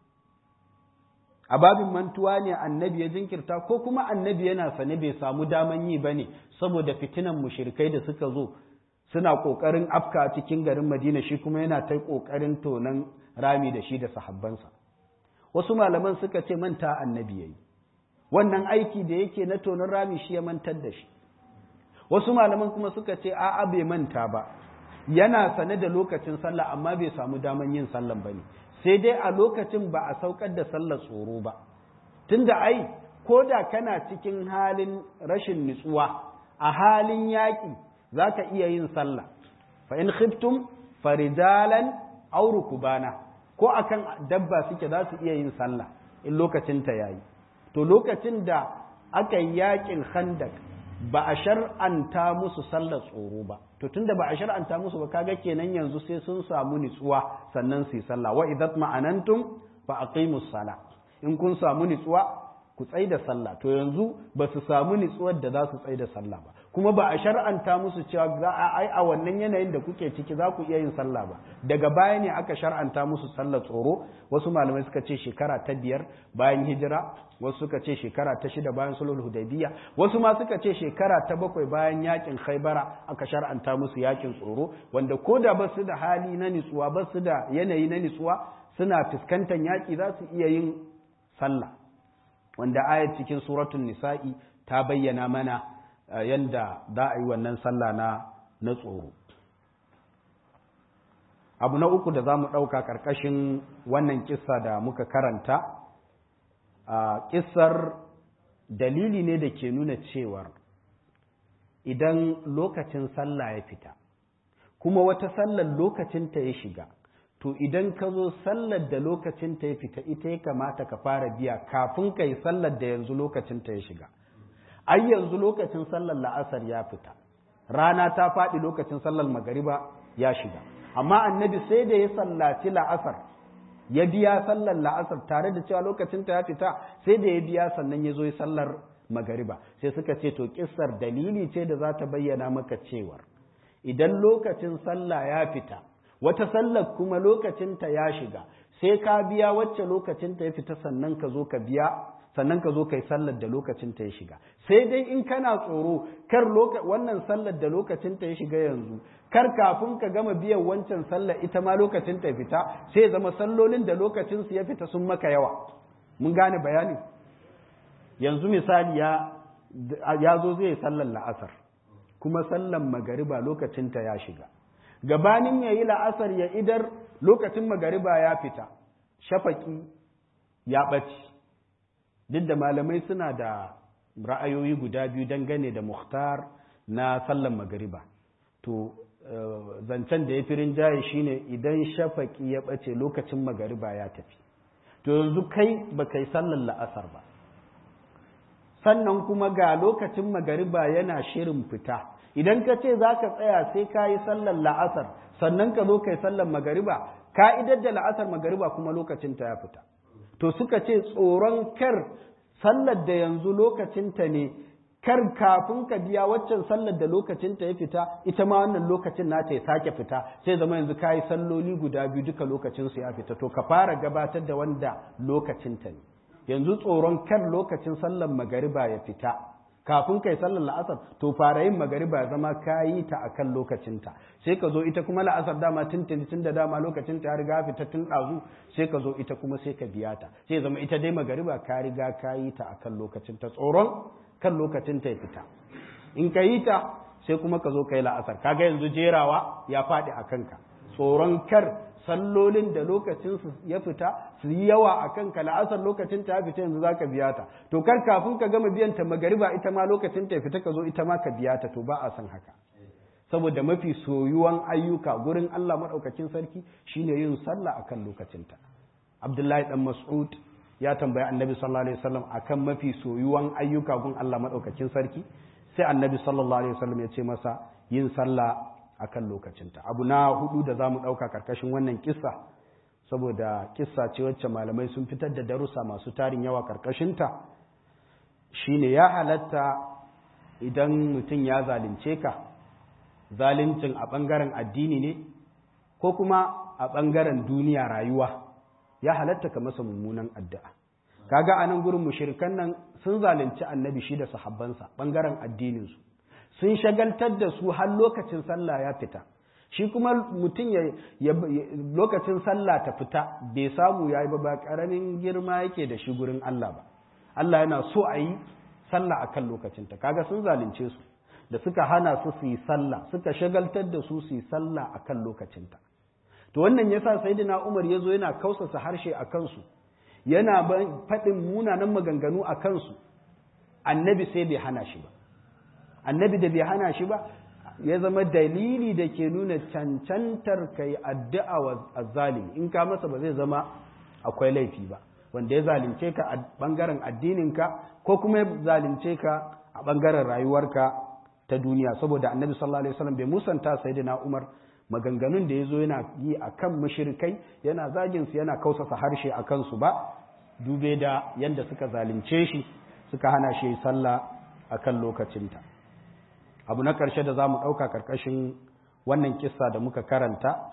[SPEAKER 1] a babin mantuwa ne annabi ya jinkirta ko kuma annabi yana sane bai samu daman yi ba ne saboda fitinan mushirikai da suka zo suna ƙoƙarin afka cikin garin madina shi kuma yana ta ƙoƙarin tonon rami da shi da sahabbansa wasu malaman suka ce manta annabi ya yi wannan aiki da yake na tonon rami shi ya mantar da shi wasu malaman kuma suka ce a'a bai manta ba yana sane da lokacin sallah amma bai samu daman yin sallan ba ne sai dai a lokacin ba a saukar da sallar tsoro ba tunda ai ko da kana cikin halin rashin nutsuwa a halin yaƙi za ka iya yin sallah fa in khiftum farijalan aw rukubana ko akan dabba suke za su iya yin sallah in lokacin ta yayi to lokacin da aka yi yaƙin khandak ba a shar'anta musu sallar tsoro ba to tunda ba a shar'anta musu ba kaga kenan yanzu sai sun samu nitsuwa sannan su yi sallah wa idat ma'anantum fa aqimus sala in kun samu nitsuwa ku tsai da sallah to yanzu ba su samu nitsuwar da za su tsai da sallah ba kuma ba a shar'anta musu cewa za a ai a wannan yanayin da kuke ciki za ku iya yin sallah ba daga baya ne aka shar'anta musu sallar tsoro wasu malamai suka ce shekara ta biyar bayan hijira wasu suka ce shekara ta shida bayan sulhul hudaybiya wasu ma suka ce shekara ta bakwai bayan yakin khaybara aka shar'anta musu yakin tsoro wanda ko da ba su da hali na nitsuwa ba su da yanayi na nitsuwa suna fuskantar yaki za su iya yin sallah wanda ayat cikin suratul nisa'i ta bayyana mana yanda za a yi wannan sallah na na tsoro abu na uku da za mu ɗauka ƙarƙashin wannan kissa da muka karanta a kissar dalili ne da ke nuna cewar idan lokacin sallah ya fita kuma wata sallar lokacinta ya shiga to idan ka zo sallar da lokacinta ya fita ita ya kamata ka fara biya kafin ka yi sallar da yanzu lokacinta ya shiga ai yanzu lokacin sallar la'asar ya fita rana ta faɗi lokacin sallar magariba ya shiga amma annabi sai da ya sallaci la'asar ya biya sallar la'asar tare da cewa lokacin ta ya fita sai da ya biya sannan ya zo ya sallar magariba sai suka ce to kissar dalili ce da za ta bayyana maka cewar idan lokacin sallah ya fita wata sallar kuma lokacin ta ya shiga sai ka biya wacce lokacin ta ya fita sannan ka zo ka biya sannan ka zo kai sallar da lokacin ta ya shiga sai dai in kana tsoro kar wannan sallar da lokacin ta ya shiga yanzu kar kafin ka gama biyan wancan sallar ita ma lokacin ta fita sai zama sallolin da lokacin su ya fita sun maka yawa mun gane bayani yanzu misali ya ya zo zai sallar la'asar kuma sallar magariba lokacin ta ya shiga gabanin yayi la'asar ya idar lokacin magariba ya fita shafaki ya ɓaci duk da malamai suna da ra'ayoyi guda biyu dangane da muhtar na sallan magariba to zancen da ya fi rinjaye shine idan shafaki ya ɓace lokacin magariba ya tafi to yanzu kai ba kai sallan la'asar ba sannan kuma ga lokacin magariba yana shirin fita idan ka ce za ka tsaya sai ka yi sallan la'asar sannan ka zo kai sallan magariba ka'idar da la'asar magariba kuma lokacin ta ya fita to suka ce tsoron kar sallar da yanzu lokacinta ne kar kafin ka biya waccan sallar da lokacinta ya fita ita ma wannan lokacin nata ya sake fita sai zama yanzu ka yi salloli guda biyu duka lokacinsu ya fita to ka fara gabatar da wanda lokacinta ne yanzu tsoron kar lokacin sallar magariba ya fita kafin kai sallar la'asar to fara yin magariba zama ka yi ta akan lokacinta sai ka zo ita kuma la'asar dama tuntuni tun da dama lokacin ta riga fita tun ɗazu sai ka zo ita kuma sai ka biya ta sai zama ita dai magariba ka riga ka yi ta akan lokacinta tsoron kan lokacin ta ya fita in ka yi ta sai kuma ka zo ka yi la'asar kaga yanzu jerawa ya faɗi a kanka tsoron kar sallolin da lokacin su ya fita su yi yawa a kanka la'asar lokacin ta ya fita yanzu za ka biya ta to kar kafin ka gama biyan ta magariba ita ma lokacin ta ya fita ka zo ita ma ka biya ta to ba a san haka saboda mafi soyuwan ayyuka gurin Allah maɗaukakin sarki shine yin sallah akan lokacinta Abdullahi dan Mas'ud ya tambayi Annabi sallallahu alaihi wasallam akan mafi soyuwan ayyuka gun Allah maɗaukakin sarki sai Annabi sallallahu alaihi wasallam ya ce masa yin sallah akan lokacinta abu na hudu da zamu ɗauka karkashin wannan kissa saboda kissa ce wacce malamai sun fitar da darussa masu tarin yawa karkashinta shine ya halatta idan mutum ya zalunce ka zaluncin a ɓangaren addini ne ko kuma a ɓangaren duniya rayuwa ya halatta ka masa mummunan addu'a kaga a nan gurin mushirikan nan sun zalunci annabi shi da sahabbansa ɓangaren addininsu sun shagaltar da su har lokacin sallah ya fita shi kuma mutum ya lokacin sallah ta fita bai samu ya yi ba ba ƙaramin girma yake da shi gurin Allah ba Allah yana so a yi sallah akan lokacinta kaga sun zalunce su da suka hana su su yi sallah suka shagaltar da su su yi sallah akan lokacinta to wannan yasa sayyidina Umar yazo yana kausasa harshe a kansu yana faɗin munanan maganganu a kansu annabi sai bai hana shi ba annabi da bai hana shi ba ya zama dalili da ke nuna cancantar kai addu'a wa azzalimi in ka masa ba zai zama akwai laifi ba wanda ya zalunce ka a bangaren addininka ko kuma ya zalunce ka a bangaren rayuwarka ta duniya saboda annabi sallallahu alaihi wasallam bai musanta sayyidina Umar maganganun da yazo yana yi akan mushrikai yana zagin su yana kausasa harshe akan su ba dube da yanda suka zalunce shi suka hana shi sallah akan lokacinta abu na ƙarshe da za mu ɗauka ƙarƙashin wannan kissa da muka karanta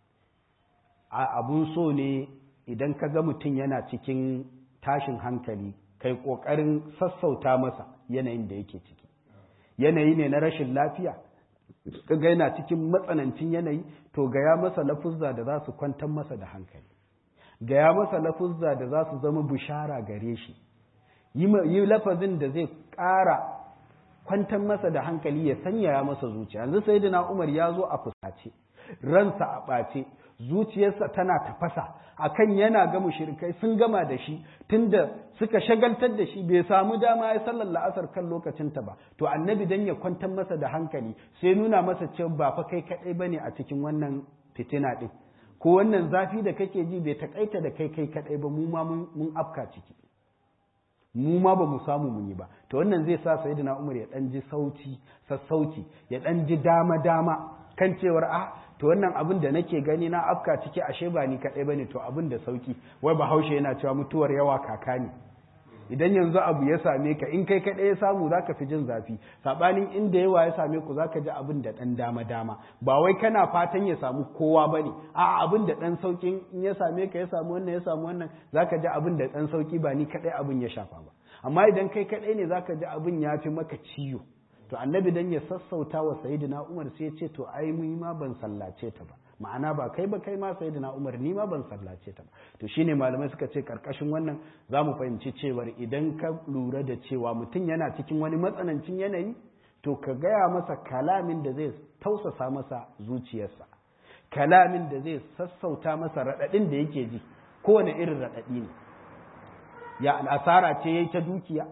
[SPEAKER 1] abun so ne idan ka ga mutum yana cikin tashin hankali kai ƙoƙarin sassauta masa yanayin da yake ciki yanayi ne na rashin lafiya ka ga yana cikin matsanancin yanayi to gaya masa lafuzza da za su kwantar masa da hankali gaya masa lafuzza da za su zama bishara gare shi yi lafazin da zai ƙara kwantar masa da hankali ya sanyaya masa zuciya yanzu sai da umar ya zo a fusace ransa a ɓace zuciyarsa tana tafasa akan yana ga mushrikai sun gama da shi tunda suka shagaltar da shi bai samu dama ya sallar la'asar kan lokacinta ba to annabi dan ya kwantar masa da hankali sai nuna masa cewa ba fa kai kadai bane a cikin wannan fitina din ko wannan zafi da kake ji bai takaita da kai kai kadai ba mu ma mun afka ciki mu ma ba mu samu mun yi ba to wannan zai sa sayyidina Umar ya dan ji sauti sassauci ya dan ji dama dama kan cewar ah to wannan abin da nake gani na afka ciki ashe ba ni kadai bane to abin da sauki wai bahaushe yana cewa mutuwar yawa kaka ne idan yanzu abu ya same ka in kai kadai ya samu zaka fi jin zafi sabanin inda yawa ya same ku zaka ji abin da dan dama dama ba wai kana fatan ya samu kowa bane a abin da dan saukin in ya same ka ya samu wannan ya samu wannan zaka ji abin da dan sauki ba ni kadai abin ya shafa ba amma idan kai kadai ne zaka ji abin ya fi maka ciwo to annabi dan ya sassauta wa sayyidina Umar sai ya ce to ai mu ma ban sallace ta ba ma'ana ba kai ba kai ma sayyidina Umar ni ma ban sallace ta ba to shine malamai suka ce karkashin wannan zamu fahimci cewar idan ka lura da cewa mutum yana cikin wani matsanancin yanayi to ka gaya masa kalamin da zai tausasa masa zuciyarsa kalamin da zai sassauta masa raɗaɗin da yake ji kowane irin raɗaɗi ne ya asara ce yayi ta dukiya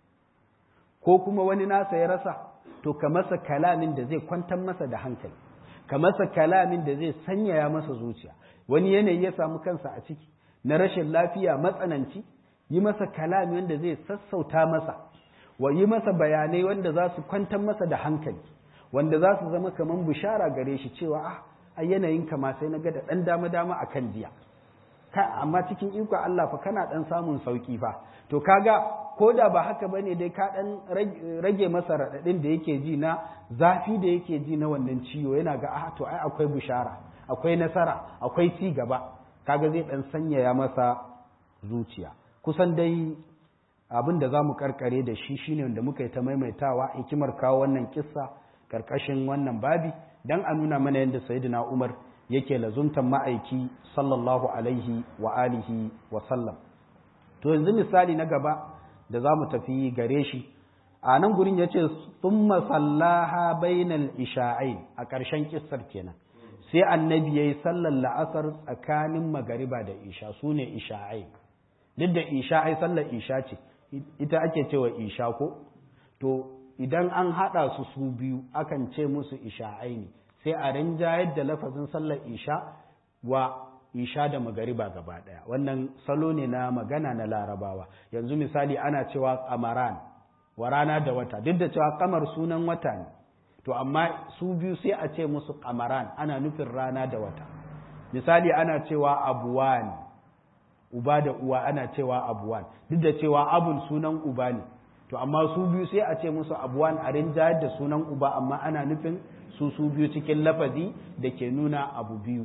[SPEAKER 1] ko kuma wani nasa ya rasa to ka masa kalamin da zai kwantar masa da hankali ka masa kalamin da zai sanyaya masa zuciya wani yanayi ya samu kansa a ciki na rashin lafiya matsananci yi masa kalami wanda zai sassauta masa wa yi masa bayanai wanda za su kwantar masa da hankali wanda za su zama kamar bishara gare shi cewa ah a yanayin kama sai na ga da ɗan dama dama a kan jiya amma cikin iko Allah fa kana ɗan samun sauki fa to kaga ko da ba haka ba ne dai ka ɗan rage masa raɗaɗin da yake ji na zafi da yake ji na wannan ciwo yana ga ah to ai akwai bishara akwai nasara akwai ci gaba kaga zai ɗan sanyaya masa zuciya kusan dai abin da za mu karkare da shi shine wanda muka yi ta maimaitawa hikimar kawo wannan kissa karkashin wannan babi dan a nuna mana yadda sayyidina Umar yake lazumtan ma'aiki sallallahu alaihi wa alihi wa sallam to yanzu misali na gaba da za mu tafi gare shi a nan gurin ya ce sun masallaha bainal isha'ai a ƙarshen kissar kenan sai annabi ya yi sallar la'asar tsakanin magariba da isha su ne isha'ai duk da isha'ai sallar isha ce ita ake cewa isha ko to idan an haɗa su su biyu akan ce musu isha'ai ne sai a rinjayar da lafazin sallar isha wa isha da magariba gaba ɗaya wannan salo ne na magana na larabawa yanzu misali ana cewa kamaran wa rana da wata duk da cewa kamar sunan wata ne to amma su biyu sai a ce musu kamaran ana nufin rana da wata misali ana cewa abuwan uba da uwa ana cewa abuwan duk da cewa abun sunan uba ne to amma su biyu sai a ce musu abuwan a rinjayar da sunan uba amma ana nufin su su biyu cikin lafazi da ke nuna abu biyu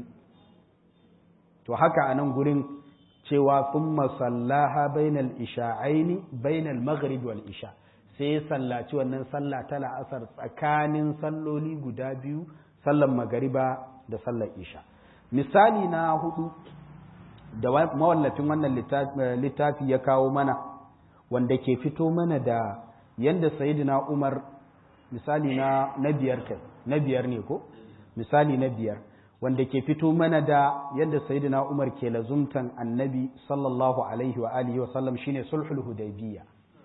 [SPEAKER 1] to haka a nan gurin cewa sun masallaha bainal isha'aini bainal maghrib wal isha sai ya sallaci wannan sallah ta la'asar tsakanin salloli guda biyu sallan magariba da sallar isha misali na hudu da mawallafin wannan littafi ya kawo mana wanda ke fito mana da yanda sayidina umar misali na na biyar kai na biyar ne ko misali na biyar wanda ke fito mana da yadda sayyidina Umar ke lazumtan annabi sallallahu alaihi wa alihi wa sallam shine sulhul hudaybiyya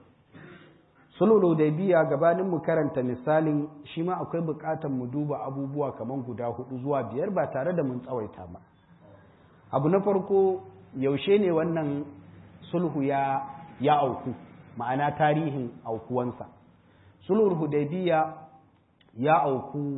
[SPEAKER 1] sulhul hudaybiyya gabanin mu karanta misalin shi ma akwai bukatar mu duba abubuwa kaman guda hudu zuwa biyar ba tare da mun tsawaita ba abu na farko yaushe ne wannan sulhu ya ya auku ma'ana tarihin aukuwansa sulhul hudaybiyya ya auku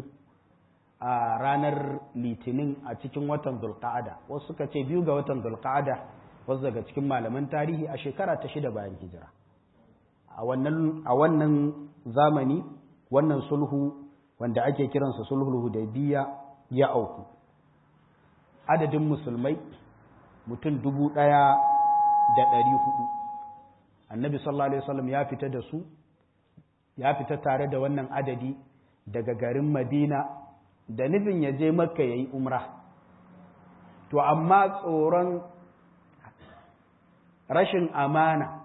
[SPEAKER 1] a ranar litinin a cikin watan zulqa'ada wasu suka ce biyu ga watan zulqa'ada wasu daga cikin malaman tarihi a shekara ta shida bayan hijira a wannan zamani wannan sulhu wanda ake kiransa sulhul hudaybiya ya auku adadin musulmai mutum dubu ɗaya da ɗari hudu annabi sallallahu alaihi wasallam ya fita da su ya fita tare da wannan adadi daga garin madina da nufin ya je makka ya yi umra to amma tsoron rashin amana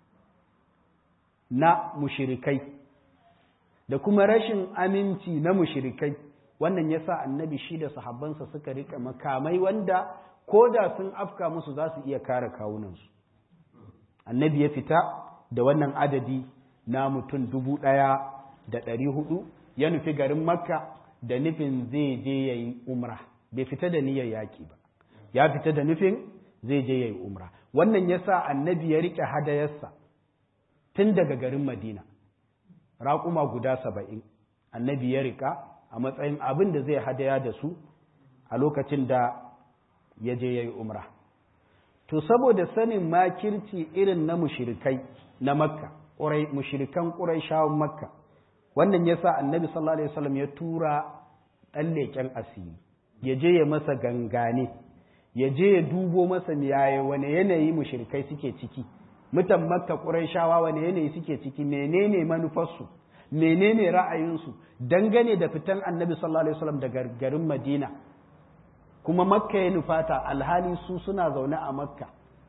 [SPEAKER 1] na mushirikai da kuma rashin aminci na mushirikai wannan ya sa annabi shi da sahabbansa suka rika makamai wanda ko da sun afka musu za su iya kare kawunansu annabi ya fita da wannan adadi na mutum dubu ɗaya da ɗari hudu ya nufi garin makka da nufin zai je ya yi umra bai fita da niyyar yaƙi ba ya fita da nufin zai je ya yi umra wannan ya sa annabi ya riƙe hadayarsa tun daga garin madina raƙuma guda saba'in annabi ya riƙa a matsayin abin da zai hadaya da su a lokacin da ya je ya yi umra to saboda sanin makirci irin na mushirikai na makka mushirikan ƙuraishawan makka wannan ya sa annabi sallallahu alaihi wasallam ya tura ɗan leƙen asiri ya je ya masa gangane ya je ya dubo masa yaya wane yanayi mushirikai suke ciki mutan makka ƙuraishawa wane yanayi suke ciki menene manufarsu menene ra'ayinsu dangane da fitan annabi sallallahu alaihi wasallam daga garin madina kuma makka ya nufata alhali su suna zaune a makka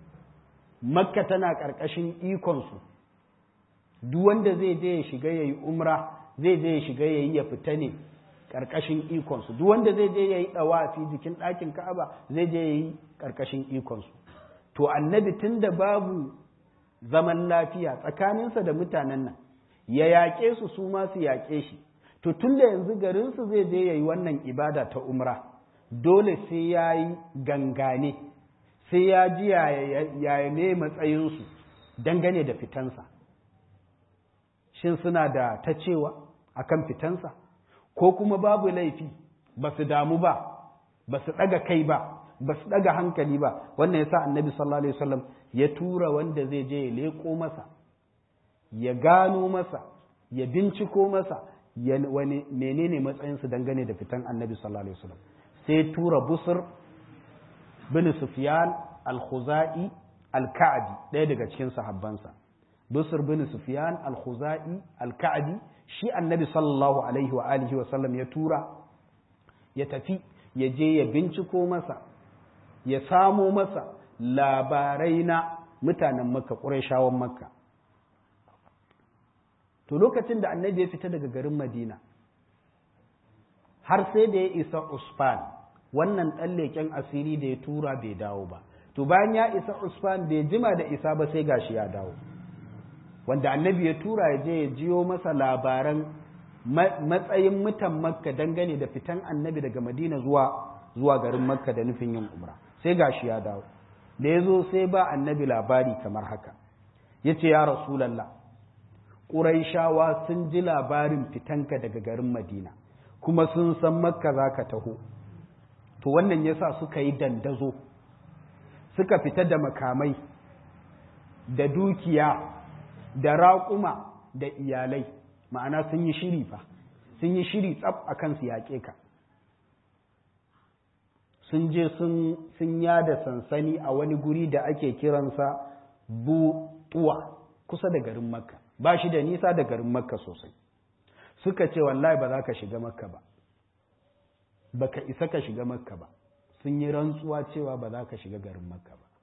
[SPEAKER 1] makka tana ƙarƙashin ikonsu duk wanda zai je ya shiga ya yi umra zai je ya shiga ya yi ya fita ne ƙarƙashin ikonsu duk wanda zai je ya yi ɗawafi jikin ɗakin ka'aba zai je ya yi ƙarƙashin ikonsu to annabi tun da babu zaman lafiya tsakaninsa da mutanen nan ya yaƙe su su ma su yaƙe shi to tun da yanzu garinsu zai je ya yi wannan ibada ta umra dole sai ya yi gangane sai ya ji yaya ne matsayinsu dangane da fitansa shin suna da ta cewa akan fitansa ko kuma babu laifi ba su damu ba ba su ɗaga kai ba ba su ɗaga hankali ba wannan ya sa annabi sallallahu alaihi wasallam ya tura wanda zai je ya leƙo masa ya gano masa ya binciko masa wani menene matsayinsu dangane da fitan annabi sallallahu alaihi wasallam sai tura busur bin sufyan al-khuzai al-ka'bi ɗaya daga cikin sahabbansa busur bin sufyan al-khuzai al-ka'bi shi annabi sallallahu alaihi wa alihi wa sallam ya tura ya tafi ya je ya binciko masa ya samo masa labarai na mutanen makka ƙurayshawan makka to lokacin da annabi ya fita daga garin madina har sai da ya isa usfan wannan ɗan leƙen asiri da ya tura bai dawo ba to bayan ya isa usfan bai jima da isa ba sai gashi ya dawo wanda annabi ya tura ya je ya jiyo masa labaran matsayin mutan makka dangane da fitan annabi daga madina zuwa zuwa garin makka da nufin yin umra sai gashi ya dawo da ya zo sai ba annabi labari kamar haka ya ce ya rasulallah ƙuraishawa sun ji labarin fitanka daga garin madina kuma sun san makka za ka taho to wannan ya sa suka yi dandazo suka fita da makamai da dukiya da raƙuma da iyalai ma'ana sun yi shiri fa sun yi shiri tsab a kansu yaƙe ka sun je sun yada sansani a wani guri da ake kiransa butuwa kusa da garin makka ba shi da nisa da garin makka sosai suka ce wallahi ba za ka shiga makka ba ba ka isa ka shiga makka ba sun yi rantsuwa cewa ba za ka shiga garin makka ba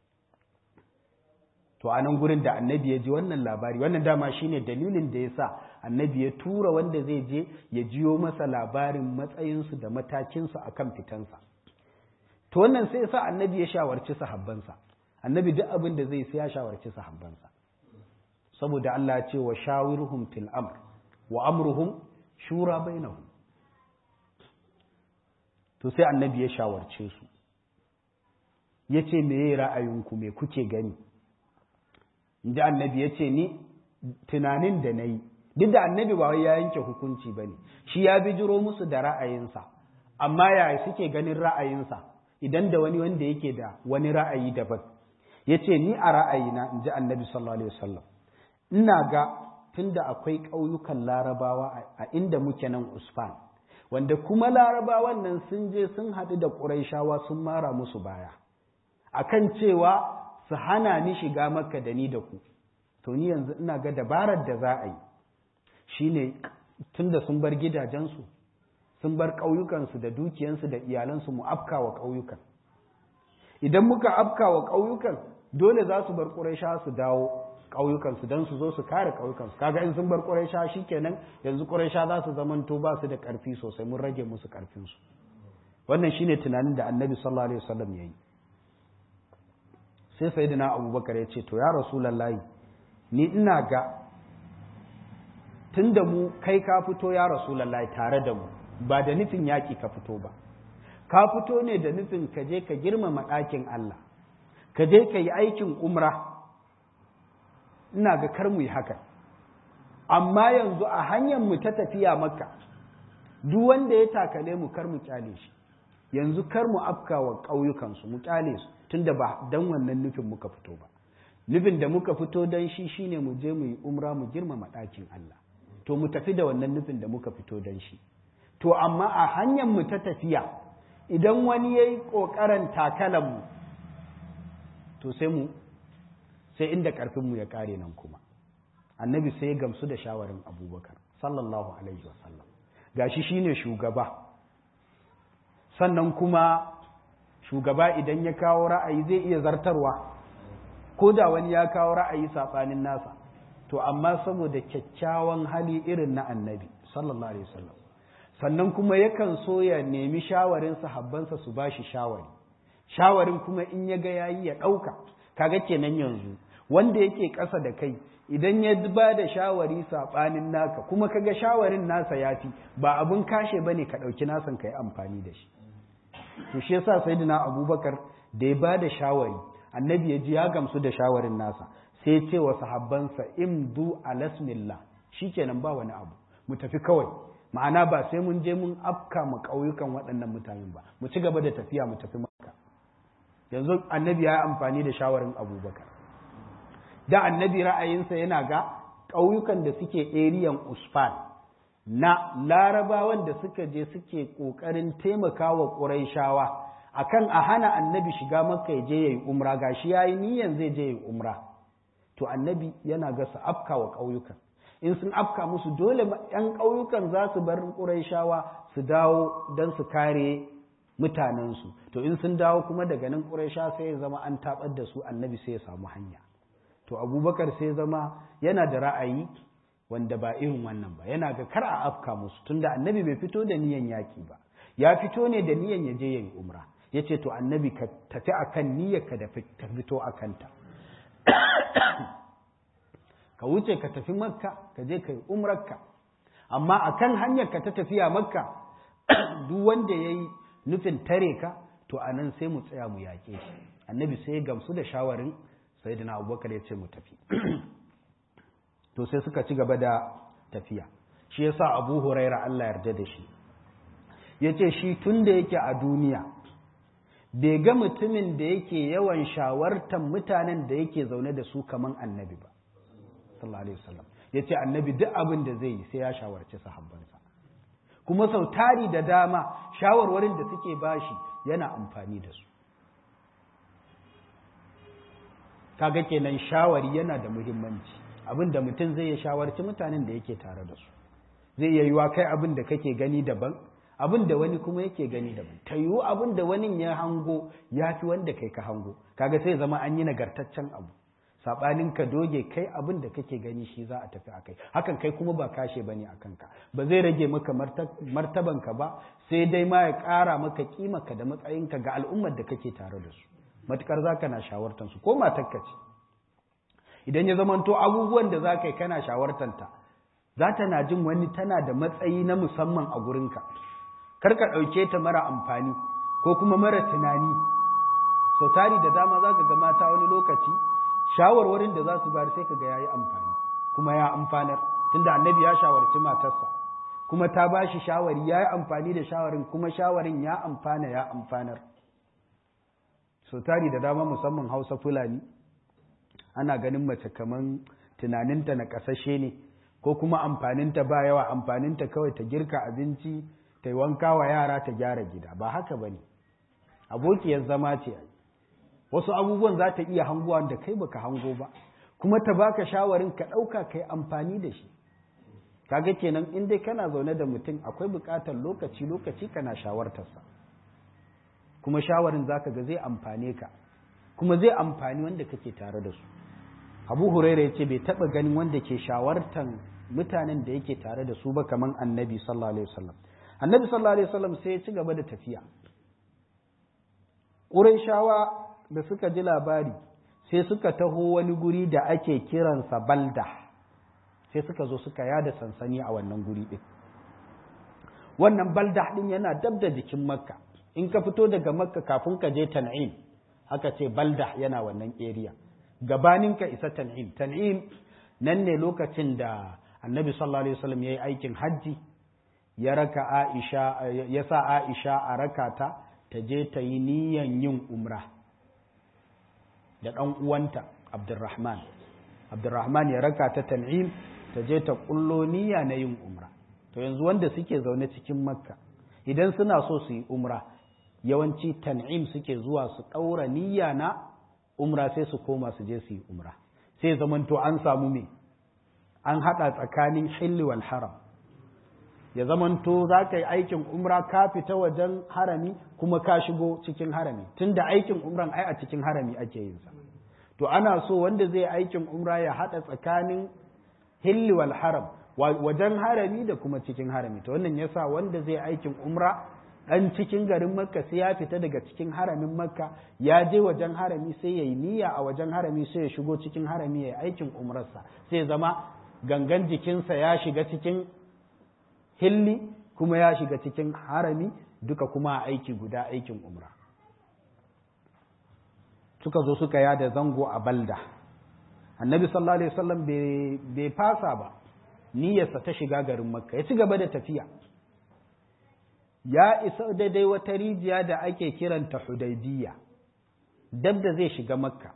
[SPEAKER 1] to a nan gurin da annabi ya ji wannan labari wannan dama shine dalilin da ya sa annabi ya tura wanda zai je ya jiyo masa labarin matsayinsu da matakinsu a kan fitansa to wannan sai sa annabi ya shawarci sahabbansa annabi duk abin da zai sai ya shawarci sahabbansa saboda Allah ya ce wa shawirhum fil amr wa amruhum shura bainahum to sai annabi ya shawarce su ya ce me ra'ayinku me kuke gani inda annabi ya ce ni tunanin da na yi duk da annabi ba wai ya yanke hukunci ba ne shi ya bijiro musu da ra'ayinsa amma yaya suke ganin ra'ayinsa idan da wani wanda yake da wani ra'ayi daban ya ce ni a ra'ayina in ji annabi sallallahu alaihi wasallam ina ga tunda akwai ƙauyukan larabawa a inda muke nan usfan wanda kuma larabawan nan sun je sun haɗu da ƙuraishawa sun mara musu baya akan cewa su hana ni shiga makka da ni da ku to ni yanzu ina ga dabarar da za a yi shine tunda sun bar gidajensu sun bar ƙauyukansu da dukiyansu da iyalansu mu afka wa ƙauyukan idan muka afka wa ƙauyukan dole za su bar ƙuraisha su dawo ƙauyukansu don su zo su kare ƙauyukansu kaga in sun bar ƙuraisha shikenan yanzu ƙuraisha za su zamanto ba su da ƙarfi sosai mun rage musu ƙarfinsu wannan shine tunanin da annabi sallallahu alaihi wasallam ya yi sai sayyidina abubakar ya ce to ya rasulullahi ni ina ga tunda mu kai ka fito ya rasulullahi tare da mu ba da nufin yaƙi ka fito ba ka fito ne da nufin ka je ka girmama ɗakin Allah ka je ka yi aikin umra ina ga kar mu yi haka amma yanzu a hanyar mu ta tafiya maka duk wanda ya takale mu kar mu kyale shi yanzu kar mu afka wa ƙauyukansu mu kyale su tunda ba dan wannan nufin muka fito ba nufin da muka fito dan shi shine mu je mu yi umra mu girmama ɗakin Allah to mu tafi da wannan nufin da muka fito dan shi to amma a hanyar mu ta tafiya idan wani yayi kokarin takalan mu to sai mu sai inda karfin mu ya kare nan kuma annabi sai ya gamsu da shawarin abubakar sallallahu alaihi wasallam gashi shine shugaba sannan kuma shugaba idan ya kawo ra'ayi zai iya zartarwa ko da wani ya kawo ra'ayi saɓanin nasa to amma saboda kyakkyawan hali irin na annabi sallallahu alaihi wasallam sannan kuma yakan so ya nemi shawarin sahabbansa su ba shi shawari shawarin kuma in ya ga yayi ya ɗauka kaga kenan yanzu wanda yake ƙasa da kai idan ya ba da shawari saɓanin naka kuma kaga shawarin nasa ya fi ba abin kashe bane ka ɗauki nasan ka yi amfani da shi to shi yasa sayyidina abubakar da ya ba da shawari annabi ya ji ya gamsu da shawarin nasa sai ya ce wa sahabbansa imdu alasmillah shikenan ba wani abu mu tafi kawai ma'ana ba sai mun je mun afka mu ƙauyukan waɗannan mutanen ba mu ci gaba da tafiya mu tafi makka yanzu annabi ya yi amfani da shawarin abubakar da annabi ra'ayinsa yana ga ƙauyukan da suke eriyan usfan na larabawan da suka je suke ƙoƙarin taimakawa ƙuraishawa akan a hana annabi shiga makka ya je ya yi umra gashi ya yi niyan zai je ya yi umra to annabi yana ga su afka wa ƙauyukan in sun afka musu dole ‘yan ƙauyukan za su bar ƙuraishawa su dawo don su kare mutanensu to in sun dawo kuma daga nan ƙuraisha sai ya zama an taɓar da su annabi sai ya samu hanya to abubakar sai zama yana da ra'ayi wanda ba irin wannan ba yana ga kar a afka musu tunda annabi bai fito da niyan yaki ba ya fito ne da niyan ya je ya yi umra ya ce to annabi ka tafi akan niyyar ka da ta fito a kanta ka wuce ka tafi makka ka je ka yi umrarka amma akan hanyar ka ta tafiya makka duk wanda ya yi nufin tare ka to a nan sai mu tsaya mu yaƙe shi annabi sai ya gamsu da shawarin sayyidina abubakar ya ce mu tafi to sai suka ci gaba da tafiya shi yasa abu huraira Allah yarda da shi ya ce shi tun da yake a duniya bai ga mutumin da yake yawan shawartan mutanen da yake zaune da su kaman annabi ba sallallahu alaihi wasallam ya ce annabi duk abin da zai yi sai ya shawarci sahabbansa kuma sau tari da dama shawarwarin da suke bashi yana amfani da su kaga kenan shawari yana da muhimmanci abin da mutum zai ya shawarci mutanen da yake tare da su zai iya yiwa kai abin da kake gani daban abin da wani kuma yake gani daban ta yiwu abin da wani ya hango ya fi wanda kai ka hango kaga sai zama an yi nagartaccen abu saɓanin ka doge kai abin da kake gani shi za a tafi a kai hakan kai kuma ba kashe bane a kanka ba zai rage maka martabanka ba sai dai ma ya ƙara maka ka da matsayinka ga al'ummar da kake tare da su matukar za ka na shawartansu ko matakka ce idan ya zamanto abubuwan da za ka yi kana shawartanta za ta na jin wani tana da matsayi na musamman a gurinka kar ka ɗauke ta mara amfani ko kuma mara tunani sau tari da dama za ka ga mata wani lokaci shawarwarin da za su bayar sai ka ga ya yi amfani kuma ya amfanar tunda annabi ya shawarci matarsa kuma ta ba shi shawari ya yi amfani da shawarin kuma shawarin ya amfana ya amfanar sau tari da dama musamman hausa fulani ana ganin mace kaman tunaninta na kasashe ne ko kuma amfaninta ba yawa amfaninta kawai ta girka abinci ta yi wanka wa yara ta gyara gida ba haka ba ne abokiyar zama ce wasu abubuwan za ta iya hanguwa da kai baka hango ba kuma ta baka shawarin ka ɗauka kai amfani da shi kaga kenan in dai kana zaune da mutum akwai buƙatar lokaci lokaci kana shawartarsa kuma shawarin zaka ga zai amfane ka kuma zai amfani wanda kake tare da su abu huraira ya ce bai taɓa ganin wanda ke shawartan mutanen da yake tare da su ba kamar annabi sallallahu alaihi wasallam annabi sallallahu alaihi wasallam sai ya ci gaba da tafiya ƙurayshawa da suka ji labari sai suka taho wani guri da ake kiransa balda sai suka zo suka yada sansani a wannan guri ɗin wannan balda ɗin yana dab da jikin makka in ka fito daga makka kafin ka je tan'im aka ce balda yana wannan area gabanin ka isa tan'im tan'im nan ne lokacin da annabi sallallahu alaihi wasallam ya yi aikin hajji ya raka aisha ya sa aisha a rakata ta je ta yi niyan yin umra da ɗan uwanta abdurrahman abdurrahman ya raka ta tan'im ta je ta kullo niyya na yin umra to yanzu wanda suke zaune cikin makka idan suna so su yi umra yawanci tan'im suke zuwa su ɗaura niyya na umra sai su koma su je su yi umra sai zamanto an samu me an haɗa tsakanin hilli wal haram ya zamanto za ka yi aikin umra ka fita wajen harami kuma ka shigo cikin harami tunda aikin umran ai a cikin harami ake yin sa to ana so wanda zai aikin umra ya haɗa tsakanin hilli wal haram wajen harami da kuma cikin harami to wannan yasa wanda zai aikin umra dan cikin garin makka sai ya fita daga cikin haramin makka ya je wajen harami sai ya yi niyya a wajen harami sai ya shigo cikin harami ya yi aikin umrarsa sai zama gangan jikinsa ya shiga cikin hilli kuma ya shiga cikin harami duka kuma aiki guda aikin umra suka zo suka yada zango a balda annabi sallallahu alaihi wasallam bai fasa ba niyyarsa ta shiga garin makka ya ci gaba da tafiya ya isa daidai wata rijiya da ake kiranta hudaybiya dab da zai shiga makka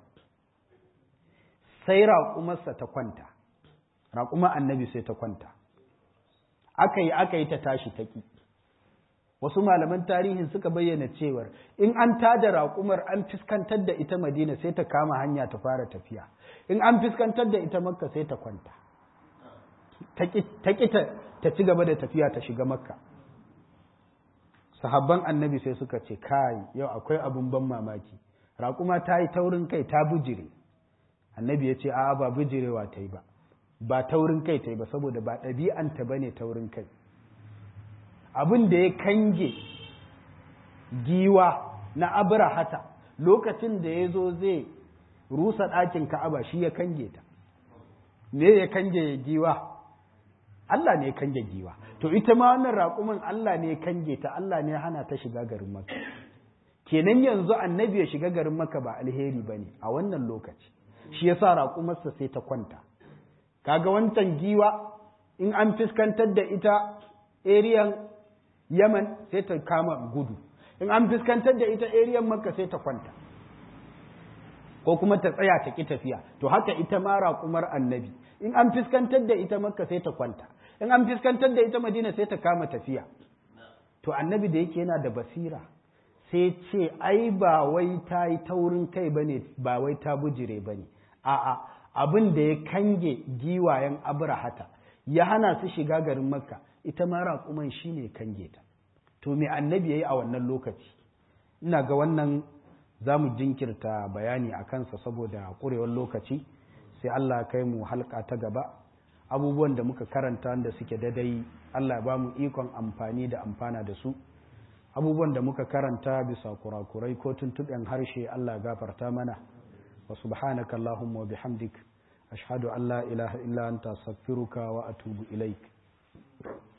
[SPEAKER 1] sai raƙumarsa ta kwanta raƙumar annabi sai ta kwanta aka yi aka yi ta tashi ta ƙi wasu malaman tarihin suka bayyana cewar in an tada raƙumar an fiskantar da ita madina sai ta kama hanya ta fara tafiya in an fiskantar da ita makka sai ta kwanta ta ƙi ta ci gaba da tafiya ta shiga makka sahabban annabi sai suka ce kai yau akwai abun ban mamaki raƙuma ta yi taurin kai ta bujire annabi ya ce a'a ba bujirewa ta yi ba ba taurin kai ta yi ba saboda ba ɗabi'anta ba ne taurin kai abin da ya kange giwa na abrahata lokacin da ya zo zai rusa ɗakin ka'aba shi ya kange ta me ya kange giwa Allah ne ya kange giwa to ita ma wannan raƙumin Allah ne ya kange ta Allah ne ya hana ta shiga garin maka kenan yanzu annabi ya shiga garin maka ba alheri ba ne a wannan lokaci shi yasa raƙumarsa sai ta kwanta kaga wancan giwa in an fuskantar da ita eriyan yaman sai ta kama gudu in an fuskantar da ita eriyan makka sai ta kwanta ko kuma ta tsaya ta ki tafiya to haka ita ma raƙumar annabi in an fuskantar da ita makka sai ta kwanta in an fuskantar da ita madina sai ta kama tafiya to annabi da yake yana da basira sai ce ai ba wai ta yi taurin kai bane ba wai ta bujire bane a'a abin da ya kange giwayen abrahata ya hana su shiga garin makka ita ma raƙuman shi ne kange ta to me annabi ya yi a wannan lokaci ina ga wannan za mu jinkirta bayani a kansa saboda ƙurewar lokaci sai allah kai mu halka ta gaba abubuwan da muka karanta da suke dadai allah ba mu ikon amfani da amfana da su abubuwan da muka karanta bisa kurakurai ko tuntuɓen harshe allah gafarta mana وسبحانك اللهم وبحمدك أشهد أن لا إله إلا أنت أستغفرك وأتوب إليك